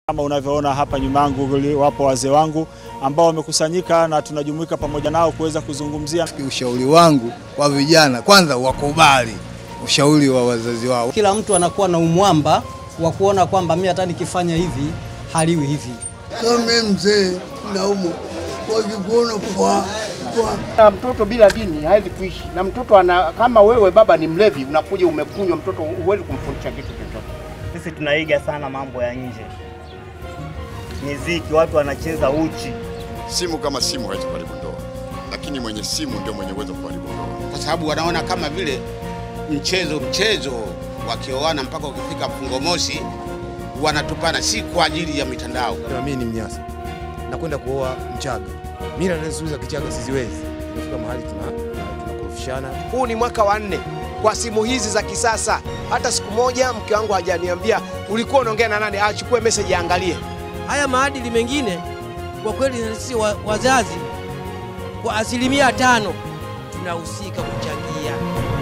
Kama unavyoona hapa nyuma yangu, wapo wazee wangu ambao wamekusanyika na tunajumuika pamoja nao kuweza kuzungumzia. Ushauri wangu kwa vijana, kwanza wakubali ushauri wa wazazi wao. Kila mtu anakuwa na umwamba wa kuona kwamba mimi hata nikifanya hivi haliwi hivi. Kama mzee naumu wakikuona kwa Na mtoto bila dini hawezi kuishi, na mtoto ana, kama wewe baba ni mlevi, unakuja umekunywa, mtoto huwezi kumfundisha kitu chochote. Sisi tunaiga sana mambo ya nje, miziki, watu wanacheza uchi. Simu kama simu haiwezi kuharibu ndoa, lakini mwenye simu ndio mwenye uwezo wa kuharibu ndoa. kwa sababu wanaona kama vile mchezo mchezo, wakioana mpaka ukifika mfungo mosi wanatupana, si kwa ajili ya mitandao. Na mimi ni Mnyasa, nakwenda kuoa Mchaga. Mila na desturi za Kichaga siziwezi. Imefika mahali tuna tunakorofishana. Huu ni mwaka wa nne kwa simu hizi za kisasa. Hata siku moja mke wangu hajaniambia ulikuwa unaongea na nani, achukue message aangalie. Haya maadili mengine kwa kweli sisi wa, wazazi kwa asilimia tano tunahusika kuchangia.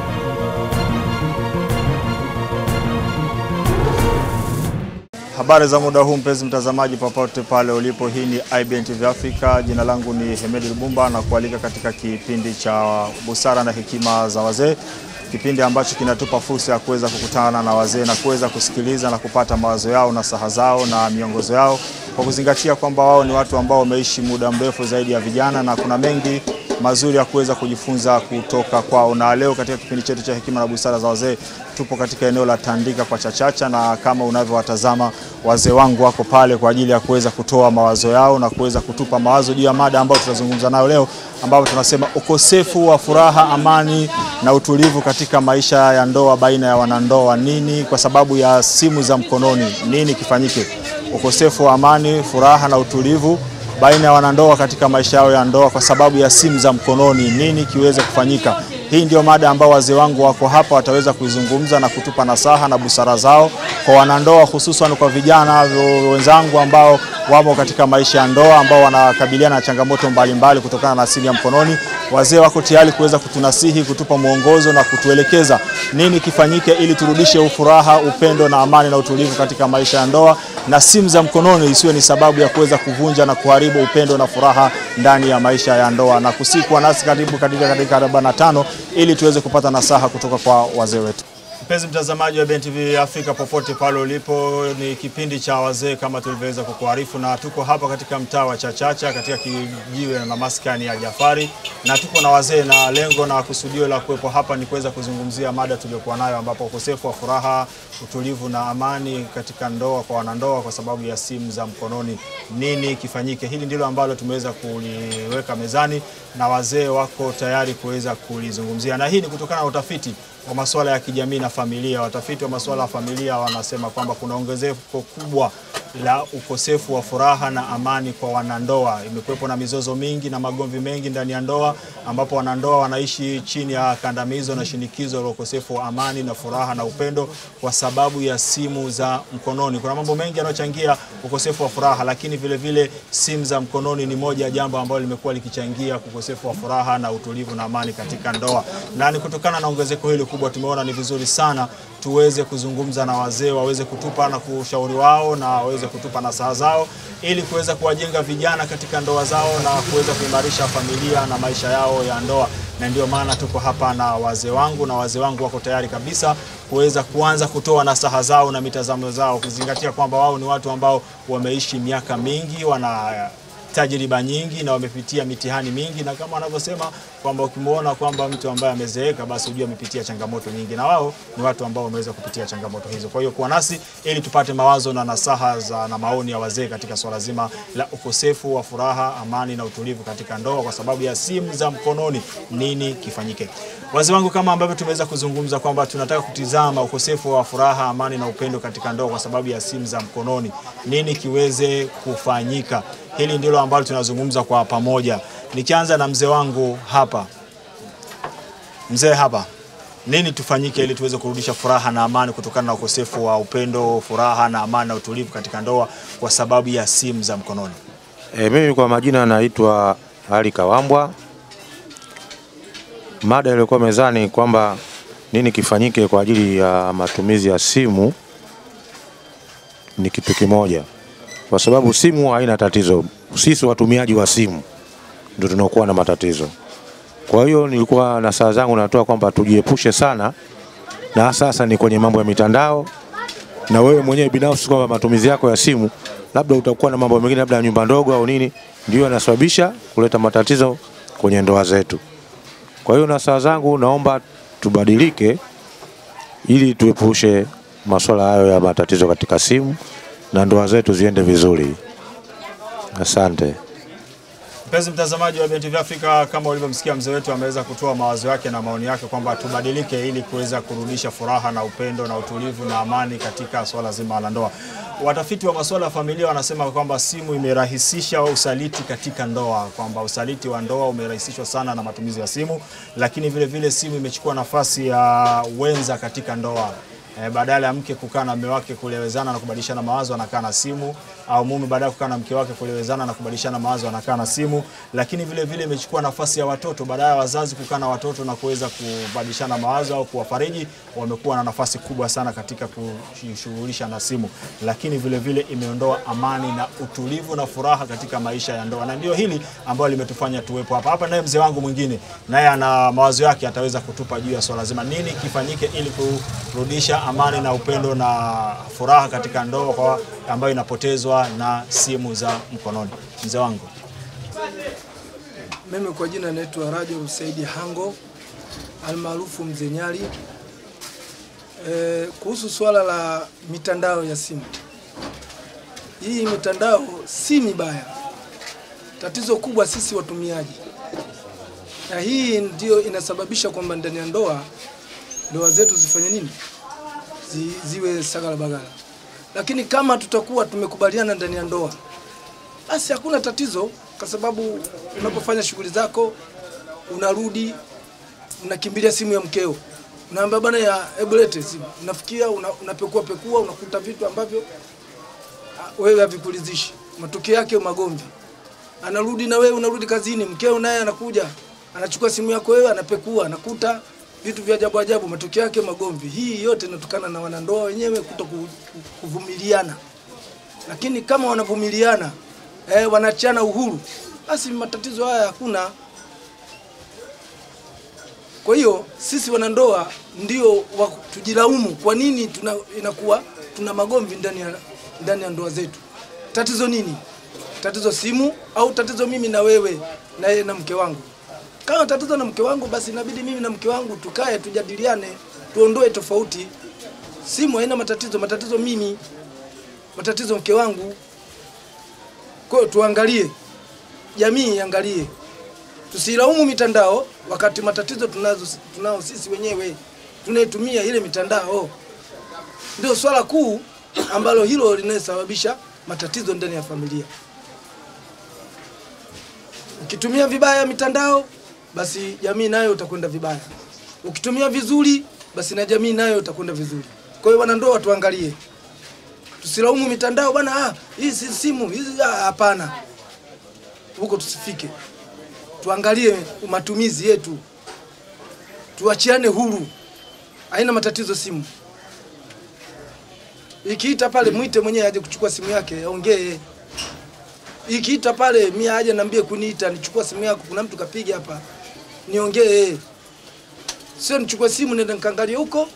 Habari za muda huu mpenzi mtazamaji, popote pale ulipo, hii ni IBN TV Africa. Jina langu ni Hemedi Lubumba na kualika katika kipindi cha busara na hekima za wazee, kipindi ambacho kinatupa fursa ya kuweza kukutana na wazee na kuweza kusikiliza na kupata mawazo yao na saha zao na miongozo yao, kwa kuzingatia kwamba wao ni watu ambao wameishi muda mrefu zaidi ya vijana na kuna mengi mazuri ya kuweza kujifunza kutoka kwao. Na leo katika kipindi chetu cha hekima na busara za wazee tupo katika eneo la Tandika kwa Chachacha, na kama unavyowatazama wazee wangu wako pale kwa ajili ya kuweza kutoa mawazo yao na kuweza kutupa mawazo juu ya mada ambayo tutazungumza nayo leo, ambapo tunasema ukosefu wa furaha, amani na utulivu katika maisha ya ndoa baina ya wanandoa. Nini kwa sababu ya simu za mkononi, nini kifanyike? Ukosefu wa amani, furaha na utulivu baina ya wanandoa katika maisha yao ya ndoa kwa sababu ya simu za mkononi, nini kiweze kufanyika? Hii ndio mada ambao wazee wangu wako hapa wataweza kuizungumza na kutupa nasaha na busara zao kwa wanandoa, hususan kwa vijana wenzangu ambao wamo katika maisha ya ndoa, ambao wanakabiliana na changamoto mbalimbali kutokana na simu ya mkononi. Wazee wako tayari kuweza kutunasihi, kutupa mwongozo na kutuelekeza nini kifanyike ili turudishe ufuraha, upendo na amani na utulivu katika maisha ya ndoa, na simu za mkononi isiwe ni sababu ya kuweza kuvunja na kuharibu upendo na furaha ndani ya maisha ya ndoa, na kusikwa nasi karibu katika katika 45 ili tuweze kupata nasaha kutoka kwa wazee wetu. Mpenzi mtazamaji wa IBN TV Afrika popote pale ulipo, ni kipindi cha wazee kama tulivyoweza kukuarifu, na tuko hapa katika mtaa wa Chachacha katika kijiwe na maskani ya Jafari, na tuko na wazee, na lengo na kusudio la kuwepo hapa ni kuweza kuzungumzia mada tuliyokuwa nayo, ambapo ukosefu wa furaha, utulivu na amani katika ndoa kwa wanandoa kwa sababu ya simu za mkononi, nini kifanyike? Hili ndilo ambalo tumeweza kuliweka mezani na wazee wako tayari kuweza kulizungumzia, na hii ni kutokana na utafiti wa masuala ya kijamii na familia. Watafiti wa masuala ya familia wanasema kwamba kuna ongezeko kubwa la ukosefu wa furaha na amani kwa wanandoa. Imekuwepo na mizozo mingi na magomvi mengi ndani ya ndoa, ambapo wanandoa wanaishi chini ya kandamizo na shinikizo la ukosefu wa amani na furaha na upendo kwa sababu ya simu za mkononi. Kuna mambo mengi yanayochangia ukosefu wa furaha, lakini vile vile simu za mkononi ni moja ya jambo ambalo limekuwa likichangia ukosefu wa furaha na utulivu na amani katika ndoa, na ni kutokana na ongezeko hili kubwa tumeona ni vizuri sana tuweze kuzungumza na wazee waweze kutupa na kushauri wao na waweze kutupa nasaha zao ili kuweza kuwajenga vijana katika ndoa zao na kuweza kuimarisha familia na maisha yao ya ndoa, na ndio maana tuko hapa na wazee wangu, na wazee wangu wako tayari kabisa kuweza kuanza kutoa nasaha zao na mitazamo zao, kuzingatia kwamba wao ni watu ambao wameishi miaka mingi, wana tajriba nyingi na wamepitia mitihani mingi, na kama wanavyosema kwamba ukimwona kwamba mtu ambaye amezeeka basi ujue amepitia changamoto nyingi, na wao ni watu ambao wameweza kupitia changamoto hizo. Kwa hiyo kuwa nasi ili tupate mawazo na nasaha za na maoni ya wazee katika swala zima la ukosefu wa furaha, amani na utulivu katika ndoa kwa sababu ya simu za mkononi. Nini kifanyike? Wazee wangu, kama ambavyo tumeweza kuzungumza kwamba tunataka kutizama ukosefu wa furaha, amani na upendo katika ndoa kwa sababu ya simu za mkononi, nini kiweze kufanyika? Hili ndilo ambalo tunazungumza kwa pamoja. Nikianza na mzee wangu hapa, mzee hapa, nini tufanyike ili tuweze kurudisha furaha na amani kutokana na ukosefu wa upendo, furaha na amani na utulivu katika ndoa kwa sababu ya simu za mkononi? E, mimi kwa majina naitwa Ali Kawambwa. Mada iliyokuwa mezani kwamba nini kifanyike kwa ajili ya matumizi ya simu ni kitu kimoja. kwa sababu simu haina tatizo. Sisi watumiaji wa simu ndio tunakuwa na matatizo. Kwa hiyo nilikuwa na saa zangu natoa kwamba tujiepushe sana na sasa ni kwenye mambo ya mitandao, na wewe mwenyewe binafsi kwamba matumizi yako ya simu labda utakuwa na mambo mengine labda ya nyumba ndogo au nini, ndio yanasababisha kuleta matatizo kwenye ndoa zetu. Kwa hiyo na saa zangu naomba tubadilike ili tuepushe masuala hayo ya matatizo katika simu na ndoa zetu ziende vizuri. Asante. Mpenzi mtazamaji wa BNTV Afrika, kama ulivyomsikia mzee wetu ameweza kutoa mawazo yake na maoni yake kwamba tubadilike ili kuweza kurudisha furaha na upendo na utulivu na amani katika swala zima la ndoa. Watafiti wa masuala ya familia wanasema kwamba simu imerahisisha usaliti katika ndoa, kwamba usaliti wa ndoa umerahisishwa sana na matumizi ya simu, lakini vile vile simu imechukua nafasi ya wenza katika ndoa. E, badala ya mke kukaa na mume wake kuelewezana na kubadilishana mawazo anakaa na simu, au mume baada ya kukaa na mke wake kuelewezana na kubadilishana mawazo anakaa na simu. Lakini vile vile imechukua nafasi ya watoto, badala ya wazazi kukaa na watoto na kuweza kubadilishana mawazo au kuwafariji, wamekuwa na nafasi kubwa sana katika kujishughulisha na simu. Lakini vile vile imeondoa amani na utulivu na furaha katika maisha ya ndoa, na ndio hili ambalo limetufanya tuwepo hapa hapa. Naye mzee wangu mwingine naye ana mawazo yake, ataweza kutupa juu ya swala zima, nini kifanyike ili kurudisha amani na upendo na furaha katika ndoa kwa ambayo inapotezwa na simu za mkononi. Mzee wangu. Mimi kwa jina naitwa Rajab Saidi Hango almaarufu Mzee Nyali. E, kuhusu swala la mitandao ya simu, hii mitandao si mibaya, tatizo kubwa sisi watumiaji, na hii ndio inasababisha kwamba ndani ya ndoa ndoa zetu zifanye nini, Zi, ziwe sagala bagala. Lakini kama tutakuwa tumekubaliana ndani ya ndoa, basi hakuna tatizo, kwa sababu unapofanya shughuli zako unarudi unakimbilia simu ya mkeo, unaambia bwana ya hebu lete simu, unafikia una, unapekua pekua, unakuta vitu ambavyo ah, wewe havikuridhishi, matokeo yake magomvi. Anarudi na wewe unarudi kazini, mkeo naye anakuja anachukua simu yako wewe, anapekua, anakuta vitu vya ajabu ajabu, matokeo yake magomvi. Hii yote inatokana na wanandoa wenyewe kuto ku- ku- kuvumiliana, lakini kama wanavumiliana eh, wanachana uhuru, basi matatizo haya hakuna. Kwa hiyo sisi wanandoa ndio wa tujilaumu, kwa nini tuna, inakuwa tuna magomvi ndani ya, ndani ya ndoa zetu. Tatizo nini? Tatizo simu au tatizo mimi na wewe na yeye na mke wangu? Kama tatizo na mke wangu, basi inabidi mimi na mke wangu tukae, tujadiliane, tuondoe tofauti. Simu haina matatizo, matatizo mimi, matatizo mke wangu. Kwa hiyo tuangalie, jamii iangalie, tusilaumu mitandao wakati matatizo tunazo tunao sisi wenyewe tunaitumia ile mitandao. Ndio swala kuu ambalo hilo linasababisha matatizo ndani ya familia. Ukitumia vibaya mitandao, basi jamii nayo utakwenda vibaya. Ukitumia vizuri, basi na jamii nayo utakwenda vizuri. Kwa hiyo wanandoa, tuangalie, tusilaumu mitandao bwana, ah, hii si simu hizi, ah, hapana, huko tusifike. Tuangalie matumizi yetu, tuachiane huru, haina matatizo simu. Ikiita pale, mwite mwenyewe aje kuchukua simu yake aongee. Ikiita pale, mimi aje niambie kuniita, nichukua simu yako, kuna mtu kapiga hapa, niongee. Sio nichukue simu nenda nikaangalie huko,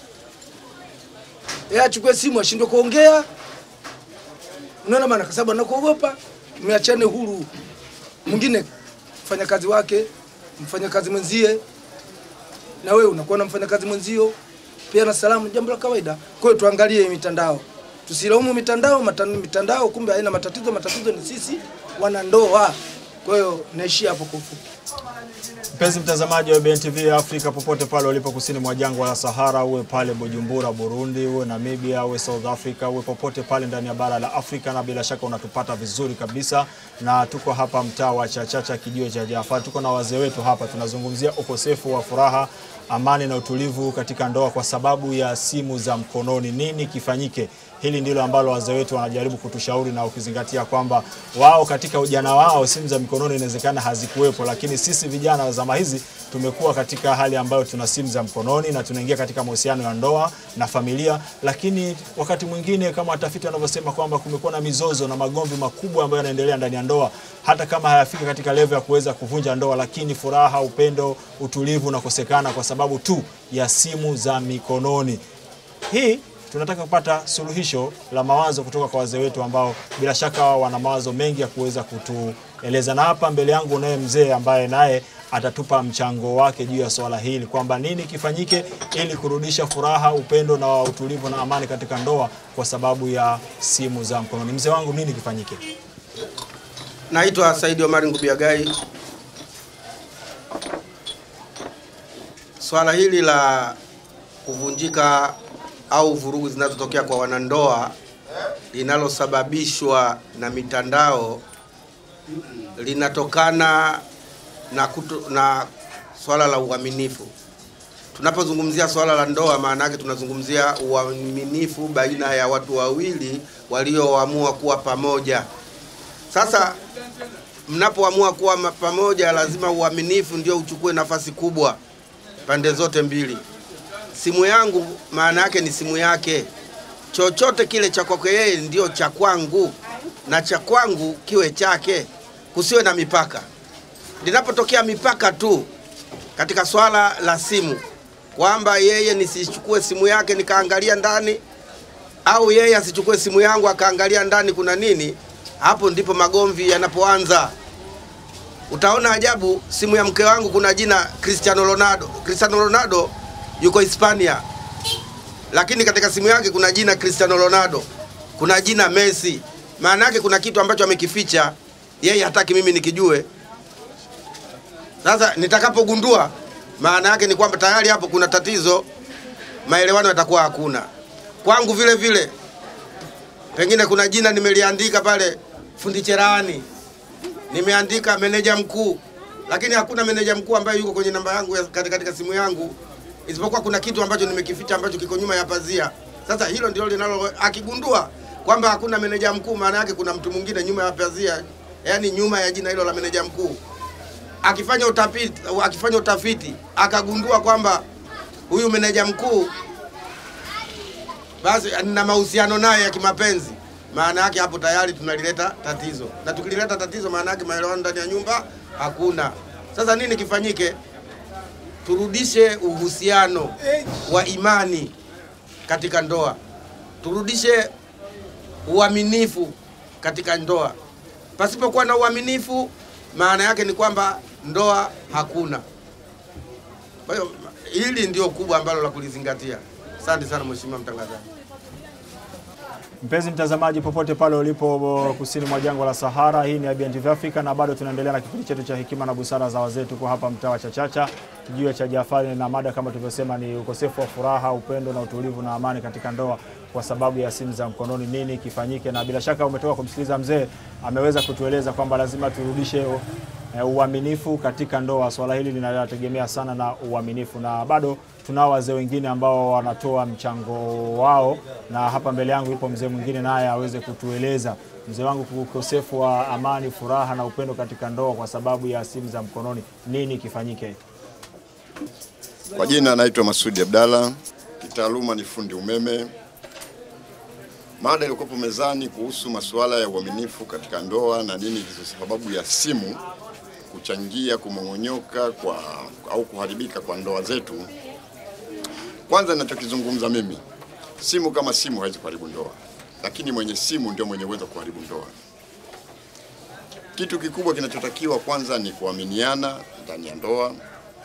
yeye achukue simu ashindwe kuongea. Unaona maana, kwa sababu anakuogopa. Mmeachane huru, mwingine mfanya kazi wake, mfanya kazi mwenzie, na wewe unakuwa na mfanya kazi mwenzio pia na salamu, jambo la kawaida. Kwa hiyo tuangalie mitandao, tusilaumu mitandao. Mata, mitandao kumbe haina matatizo, matatizo ni sisi wanandoa. Kwa hiyo naishia hapo kwa ufupi. Mpenzi mtazamaji wa BNTV Afrika popote pale ulipo kusini mwa jangwa la Sahara, uwe pale Bujumbura Burundi, uwe Namibia, uwe South Africa, uwe popote pale ndani ya bara la Afrika, na bila shaka unatupata vizuri kabisa, na tuko hapa mtaa wa Chachacha, kijiwe cha Jafar. Tuko na wazee wetu hapa, tunazungumzia ukosefu wa furaha, amani na utulivu katika ndoa kwa sababu ya simu za mkononi. Nini kifanyike? Hili ndilo ambalo wazee wetu wanajaribu kutushauri, na ukizingatia kwamba wao katika ujana wao simu za mikononi inawezekana hazikuwepo, lakini sisi vijana wa zama hizi tumekuwa katika hali ambayo tuna simu za mkononi na tunaingia katika mahusiano ya ndoa na familia, lakini wakati mwingine kama watafiti wanavyosema kwamba kumekuwa na mizozo na magomvi makubwa ambayo yanaendelea ndani ya ndoa, hata kama hayafiki katika level ya kuweza kuvunja ndoa, lakini furaha, upendo, utulivu unakosekana kwa sababu tu ya simu za mikononi. Hii tunataka kupata suluhisho la mawazo kutoka kwa wazee wetu ambao bila shaka wao wana mawazo mengi ya kuweza kutueleza, na hapa mbele yangu unaye mzee ambaye naye atatupa mchango wake juu ya swala hili kwamba nini kifanyike ili kurudisha furaha, upendo na utulivu na amani katika ndoa kwa sababu ya simu za mkononi. Mzee wangu, nini kifanyike? Naitwa Saidi Omari Ngubiagai. Swala hili la kuvunjika au vurugu zinazotokea kwa wanandoa linalosababishwa na mitandao linatokana na, kutu, na swala la uaminifu. Tunapozungumzia swala la ndoa, maana yake tunazungumzia uaminifu baina ya watu wawili walioamua kuwa pamoja. Sasa mnapoamua kuwa ma- pamoja, lazima uaminifu ndio uchukue nafasi kubwa pande zote mbili. Simu yangu maana yake ni simu yake, chochote kile cha kwake yeye ndio cha kwangu, na cha kwangu kiwe chake, kusiwe na mipaka. Linapotokea mipaka tu katika swala la simu, kwamba yeye nisichukue simu yake nikaangalia ndani, au yeye asichukue simu yangu akaangalia ndani kuna nini, hapo ndipo magomvi yanapoanza. Utaona ajabu, simu ya mke wangu kuna jina Cristiano Ronaldo. Cristiano Ronaldo yuko Hispania, lakini katika simu yake kuna jina Cristiano Ronaldo, kuna jina Messi. Maana yake kuna kitu ambacho amekificha yeye, hataki mimi nikijue. Sasa nitakapogundua, maana yake ni kwamba tayari hapo kuna tatizo, maelewano yatakuwa hakuna. Kwangu vile vile, pengine kuna jina nimeliandika pale fundi cherehani, nimeandika meneja mkuu, lakini hakuna meneja mkuu ambaye yuko kwenye namba yangu ya- katika, katika simu yangu, isipokuwa kuna kitu ambacho nimekificha ambacho kiko nyuma ya pazia. Sasa hilo ndio linalo, akigundua kwamba hakuna meneja mkuu, maana yake kuna mtu mwingine nyuma ya pazia, yani nyuma ya jina hilo la meneja mkuu. Akifanya utafiti, akifanya utafiti akagundua kwamba huyu meneja mkuu basi nina mahusiano naye ya kimapenzi, maana yake hapo tayari tunalileta tatizo, na tukilileta tatizo, maana yake maelewano ndani ya nyumba hakuna. Sasa nini kifanyike? Turudishe uhusiano wa imani katika ndoa, turudishe uaminifu katika ndoa. Pasipokuwa na uaminifu, maana yake ni kwamba ndoa hakuna. Kwa hiyo hili ndio kubwa ambalo la kulizingatia. Asante sana mheshimiwa mtangazaji. Mpenzi mtazamaji, popote pale ulipo kusini mwa jangwa la Sahara, hii ni Abian TV Africa na bado tunaendelea na kipindi chetu cha hekima na busara za wazee. Tuko hapa mtaa wa Chachacha, kijiwe cha Jafari, na mada kama tulivyosema ni ukosefu wa furaha, upendo na utulivu na amani katika ndoa kwa sababu ya simu za mkononi. Nini kifanyike? Na bila shaka umetoka kumsikiliza mzee, ameweza kutueleza kwamba lazima turudishe eh, uaminifu katika ndoa. Swala hili linategemea sana na uaminifu, na bado tunao wazee wengine ambao wanatoa mchango wao, na hapa mbele yangu yupo mzee mwingine naye aweze kutueleza. Mzee wangu, ukosefu wa amani, furaha na upendo katika ndoa kwa sababu ya simu za mkononi, nini kifanyike? Kwa jina naitwa Masudi Abdalla, kitaaluma ni fundi umeme. Mada iliyokuwepo mezani kuhusu masuala ya uaminifu katika ndoa na nini hizo sababu ya simu kuchangia kumong'onyoka kwa au kuharibika kwa ndoa zetu. Kwanza ninachokizungumza mimi, simu kama simu haiwezi kuharibu ndoa, lakini mwenye simu ndio mwenye uwezo wa kuharibu ndoa. Kitu kikubwa kinachotakiwa kwanza ni kuaminiana ndani ya ndoa.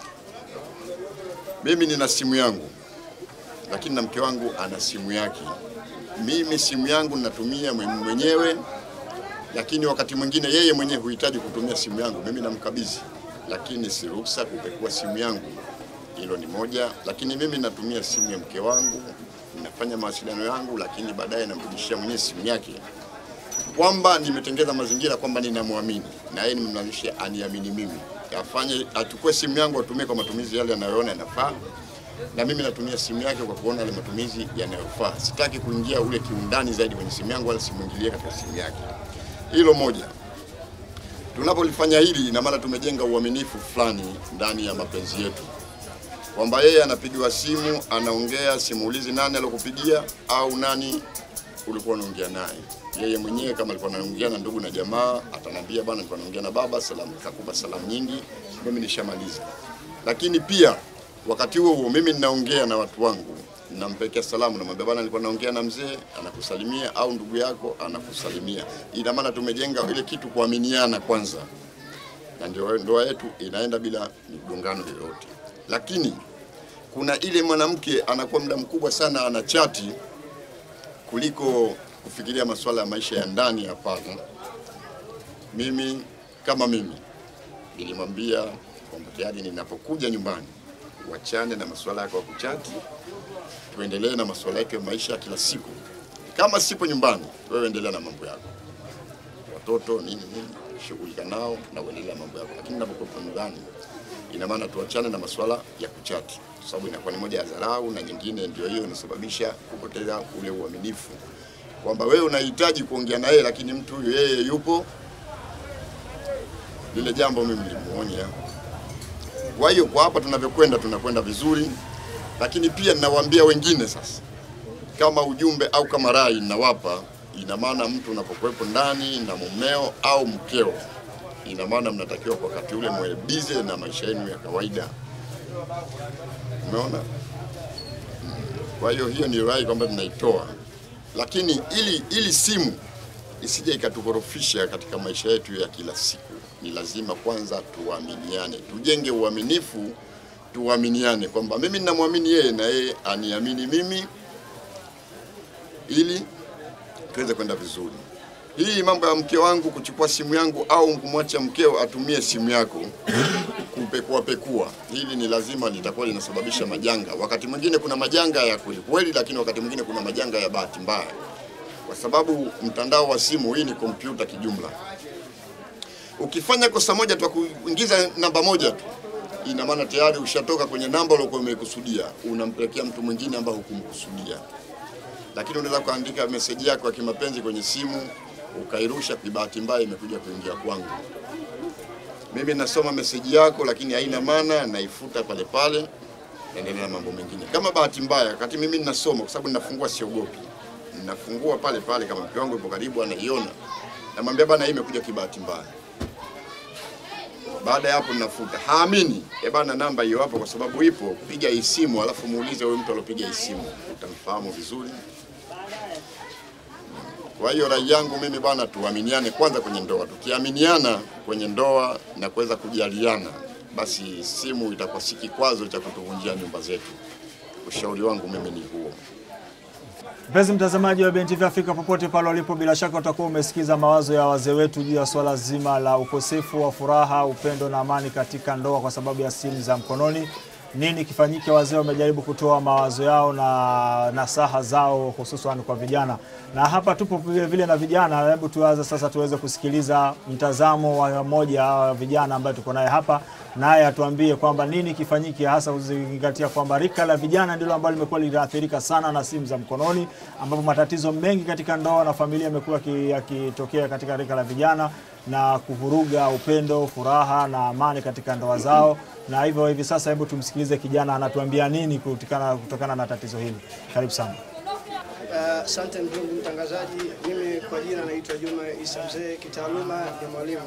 Mimi nina simu yangu, lakini na mke wangu ana simu yake. Mimi simu yangu ninatumia mwen- mwenyewe, lakini wakati mwingine yeye mwenyewe huhitaji kutumia simu yangu, mimi namkabidhi, lakini si ruhusa kupekua simu yangu. Hilo ni moja, lakini mimi natumia simu ya mke wangu, ninafanya mawasiliano yangu, lakini baadaye namrudishia mwenyewe simu yake, kwamba nimetengeza mazingira kwamba ninamwamini na yeye nimemlazimisha aniamini mimi, afanye achukue simu yangu atumie kwa matumizi yale anayoona yanafaa, na mimi natumia simu yake kwa kuona yale matumizi yanayofaa. Sitaki kuingia ule kiundani zaidi kwenye simu yangu, wala simwingilie katika simu yake. Hilo moja. Tunapolifanya hili, ina maana tumejenga uaminifu fulani ndani ya mapenzi yetu, kwamba yeye anapigiwa simu, anaongea, simuulizi nani alokupigia au nani ulikuwa unaongea naye. Yeye mwenyewe kama alikuwa anaongea na ndugu na jamaa, atanambia bwana, nilikuwa naongea na baba, salamu, kakupa salamu nyingi, mimi nishamaliza. Lakini pia wakati huo huo mimi ninaongea na watu wangu, nampekea salamu, namwambia bwana, nilikuwa naongea na mzee, anakusalimia, au ndugu yako anakusalimia. Ina maana tumejenga ile kitu kuaminiana kwanza, na ndio ndoa yetu inaenda bila migongano yoyote. Lakini kuna ile mwanamke anakuwa muda mkubwa sana ana chati kuliko kufikiria masuala ya maisha ya ndani. Hapana, mimi kama mimi nilimwambia kwamba tayari ninapokuja nyumbani wachane na masuala yako ya kuchati, tuendelee na masuala yako ya maisha ya kila siku. Kama sipo nyumbani, wewe endelea na mambo yako, watoto nini nini, shughulika nao na uendelea na mambo yako, lakini ninapokuwa nyumbani, ina maana tuachane na masuala ya kuchati, kwa sababu inakuwa ni moja ya dharau, na nyingine ndio hiyo inasababisha kupoteza ule uaminifu, kwamba wewe unahitaji kuongea na yeye, lakini mtu huyu yeye yupo. Lile jambo mimi nilimuonya. Kwa hiyo kwa hapa tunavyokwenda, tunakwenda vizuri, lakini pia ninawaambia wengine sasa, kama ujumbe au kama rai ninawapa, ina maana mtu unapokuwepo ndani na mumeo au mkeo, ina maana mnatakiwa kwa wakati ule mwe bize na maisha yenu ya kawaida. Umeona? Mm. Kwa hiyo hiyo ni rai kwamba tunaitoa, lakini ili ili simu isije ikatukorofisha katika maisha yetu ya kila siku, ni lazima kwanza tuaminiane, tujenge uaminifu, tuaminiane kwamba mimi ninamwamini yeye na yeye aniamini mimi, ili tuweze kwenda vizuri. Hii mambo ya mke wangu kuchukua simu yangu au kumwacha mkeo atumie simu yako kupekua pekua, hili ni lazima litakuwa linasababisha majanga. Wakati mwingine kuna majanga ya kweli kweli, lakini wakati mwingine kuna majanga ya bahati mbaya, kwa sababu mtandao wa simu hii ni kompyuta kijumla. Ukifanya kosa moja tu, kuingiza namba moja tu, ina maana tayari ushatoka kwenye namba uliokuwa umekusudia, unampelekea mtu mwingine ambaye hukumkusudia. Lakini unaweza kuandika meseji yako ya kimapenzi kwenye simu ukairusha, kwa bahati mbaya imekuja kuingia kwangu. Mimi nasoma meseji yako, lakini haina maana, naifuta pale pale, naendelea na mambo mengine. Kama bahati mbaya, wakati mimi ninasoma, kwa sababu ninafungua, siogopi, ninafungua pale pale, kama mke wangu yupo karibu, anaiona, namwambia bana, hii imekuja kibahati mbaya. Baada ya hapo ninafuta. Haamini, eh bana, namba hiyo hapo, kwa sababu ipo, piga hii simu, alafu muulize huyo mtu alopiga hii simu, utamfahamu vizuri. Kwa hiyo rai yangu mimi bwana, tuaminiane kwanza kwenye ndoa. Tukiaminiana kwenye ndoa na kuweza kujaliana, basi simu itakuwa si kikwazo cha kutuvunjia nyumba zetu. Ushauri wangu mimi ni huo. Mpenzi mtazamaji wa BNTV Afrika popote pale ulipo, bila shaka utakuwa umesikiza mawazo ya wazee wetu juu ya swala zima la ukosefu wa furaha, upendo na amani katika ndoa kwa sababu ya simu za mkononi. Nini kifanyike? Wazee wamejaribu kutoa mawazo yao na nasaha zao hususan kwa vijana, na hapa tupo vile vile na vijana. Hebu tuanze sasa tuweze kusikiliza mtazamo wa mmoja wa vijana ambaye tuko naye hapa, naye atuambie kwamba nini kifanyike, hasa kuzingatia kwamba rika la vijana ndilo ambalo limekuwa linaathirika sana na simu za mkononi, ambapo matatizo mengi katika ndoa na familia yamekuwa yakitokea katika rika la vijana na kuvuruga upendo, furaha na amani katika ndoa zao. Na hivyo hivi sasa, hebu tumsikilize kijana anatuambia nini kutokana, kutokana na tatizo hili. Karibu sana. Asante uh, ndugu mtangazaji. Mimi kwa jina naitwa Juma Isa Mzee, kitaaluma ni mwalimu.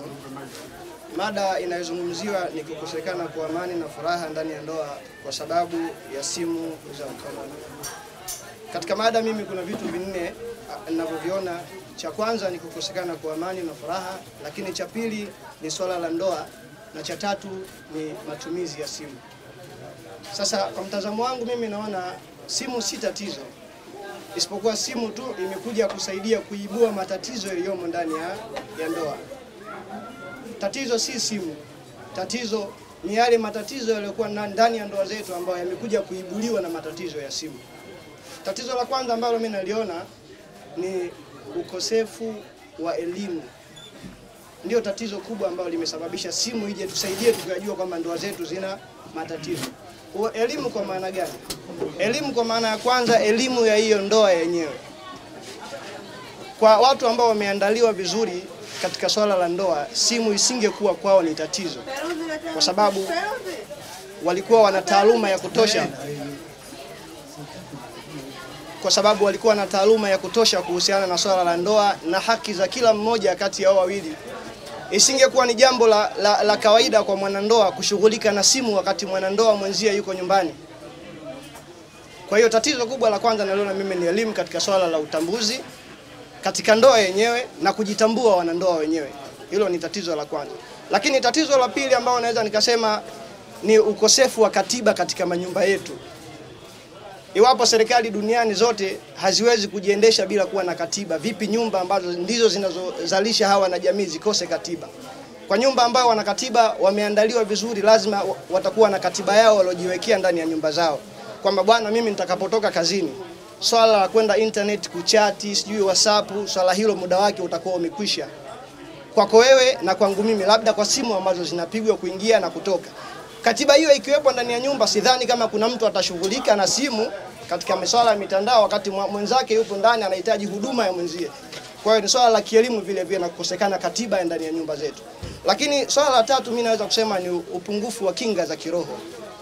Mada inayozungumziwa ni kukosekana kwa amani na furaha ndani ya ndoa kwa sababu ya simu za mkononi. Katika mada mimi kuna vitu vinne ninavyoviona. Cha kwanza ni kukosekana kwa amani na furaha, lakini cha pili ni swala la ndoa na cha tatu ni matumizi ya simu. Sasa kwa mtazamo wangu mimi naona simu si tatizo, isipokuwa simu tu imekuja kusaidia kuibua matatizo yaliyomo ndani ya, ya ndoa. Tatizo si simu, tatizo ni yale matatizo yaliyokuwa ndani ya ndoa zetu ambayo yamekuja kuibuliwa na matatizo ya simu. Tatizo la kwanza ambalo mimi naliona ni ukosefu wa elimu ndio tatizo kubwa ambalo limesababisha simu ije tusaidie tukajua kwamba ndoa zetu zina matatizo. Kwa elimu kwa maana gani? Elimu kwa maana ya kwanza, elimu ya hiyo ndoa yenyewe. Kwa watu ambao wameandaliwa vizuri katika swala la ndoa, simu isingekuwa kwao ni tatizo, kwa sababu walikuwa wana taaluma ya kutosha kwa sababu walikuwa na taaluma ya kutosha kuhusiana na swala la ndoa na haki za kila mmoja kati ya hao wawili. Isingekuwa ni jambo la, la, la kawaida kwa mwanandoa kushughulika na simu wakati mwanandoa mwenzie yuko nyumbani. Kwa hiyo tatizo kubwa la kwanza naliona mimi ni elimu katika swala la utambuzi katika ndoa yenyewe na kujitambua wanandoa wenyewe. Hilo ni tatizo la kwanza, lakini tatizo la pili ambao naweza nikasema ni ukosefu wa katiba katika manyumba yetu. Iwapo serikali duniani zote haziwezi kujiendesha bila kuwa na katiba, vipi nyumba ambazo ndizo zinazozalisha hawa na jamii zikose katiba? Kwa nyumba ambayo wana katiba wameandaliwa vizuri, lazima wa- watakuwa na katiba yao waliojiwekea ndani ya nyumba zao, kwamba bwana, mimi nitakapotoka kazini, swala la kwenda internet kuchati, sijui WhatsApp, swala hilo muda wake utakuwa umekwisha kwako wewe na kwangu mimi, labda kwa simu ambazo zinapigwa kuingia na kutoka. Katiba hiyo ikiwepo ndani ya nyumba, sidhani kama kuna mtu atashughulika na simu katika masuala ya mitandao wakati mwa- mwenzake yupo ndani anahitaji huduma ya mwenzie. Kwa hiyo ni swala la kielimu vile vile na kukosekana katiba ya ndani ya nyumba zetu. Lakini swala la tatu mimi naweza kusema ni upungufu wa kinga za kiroho.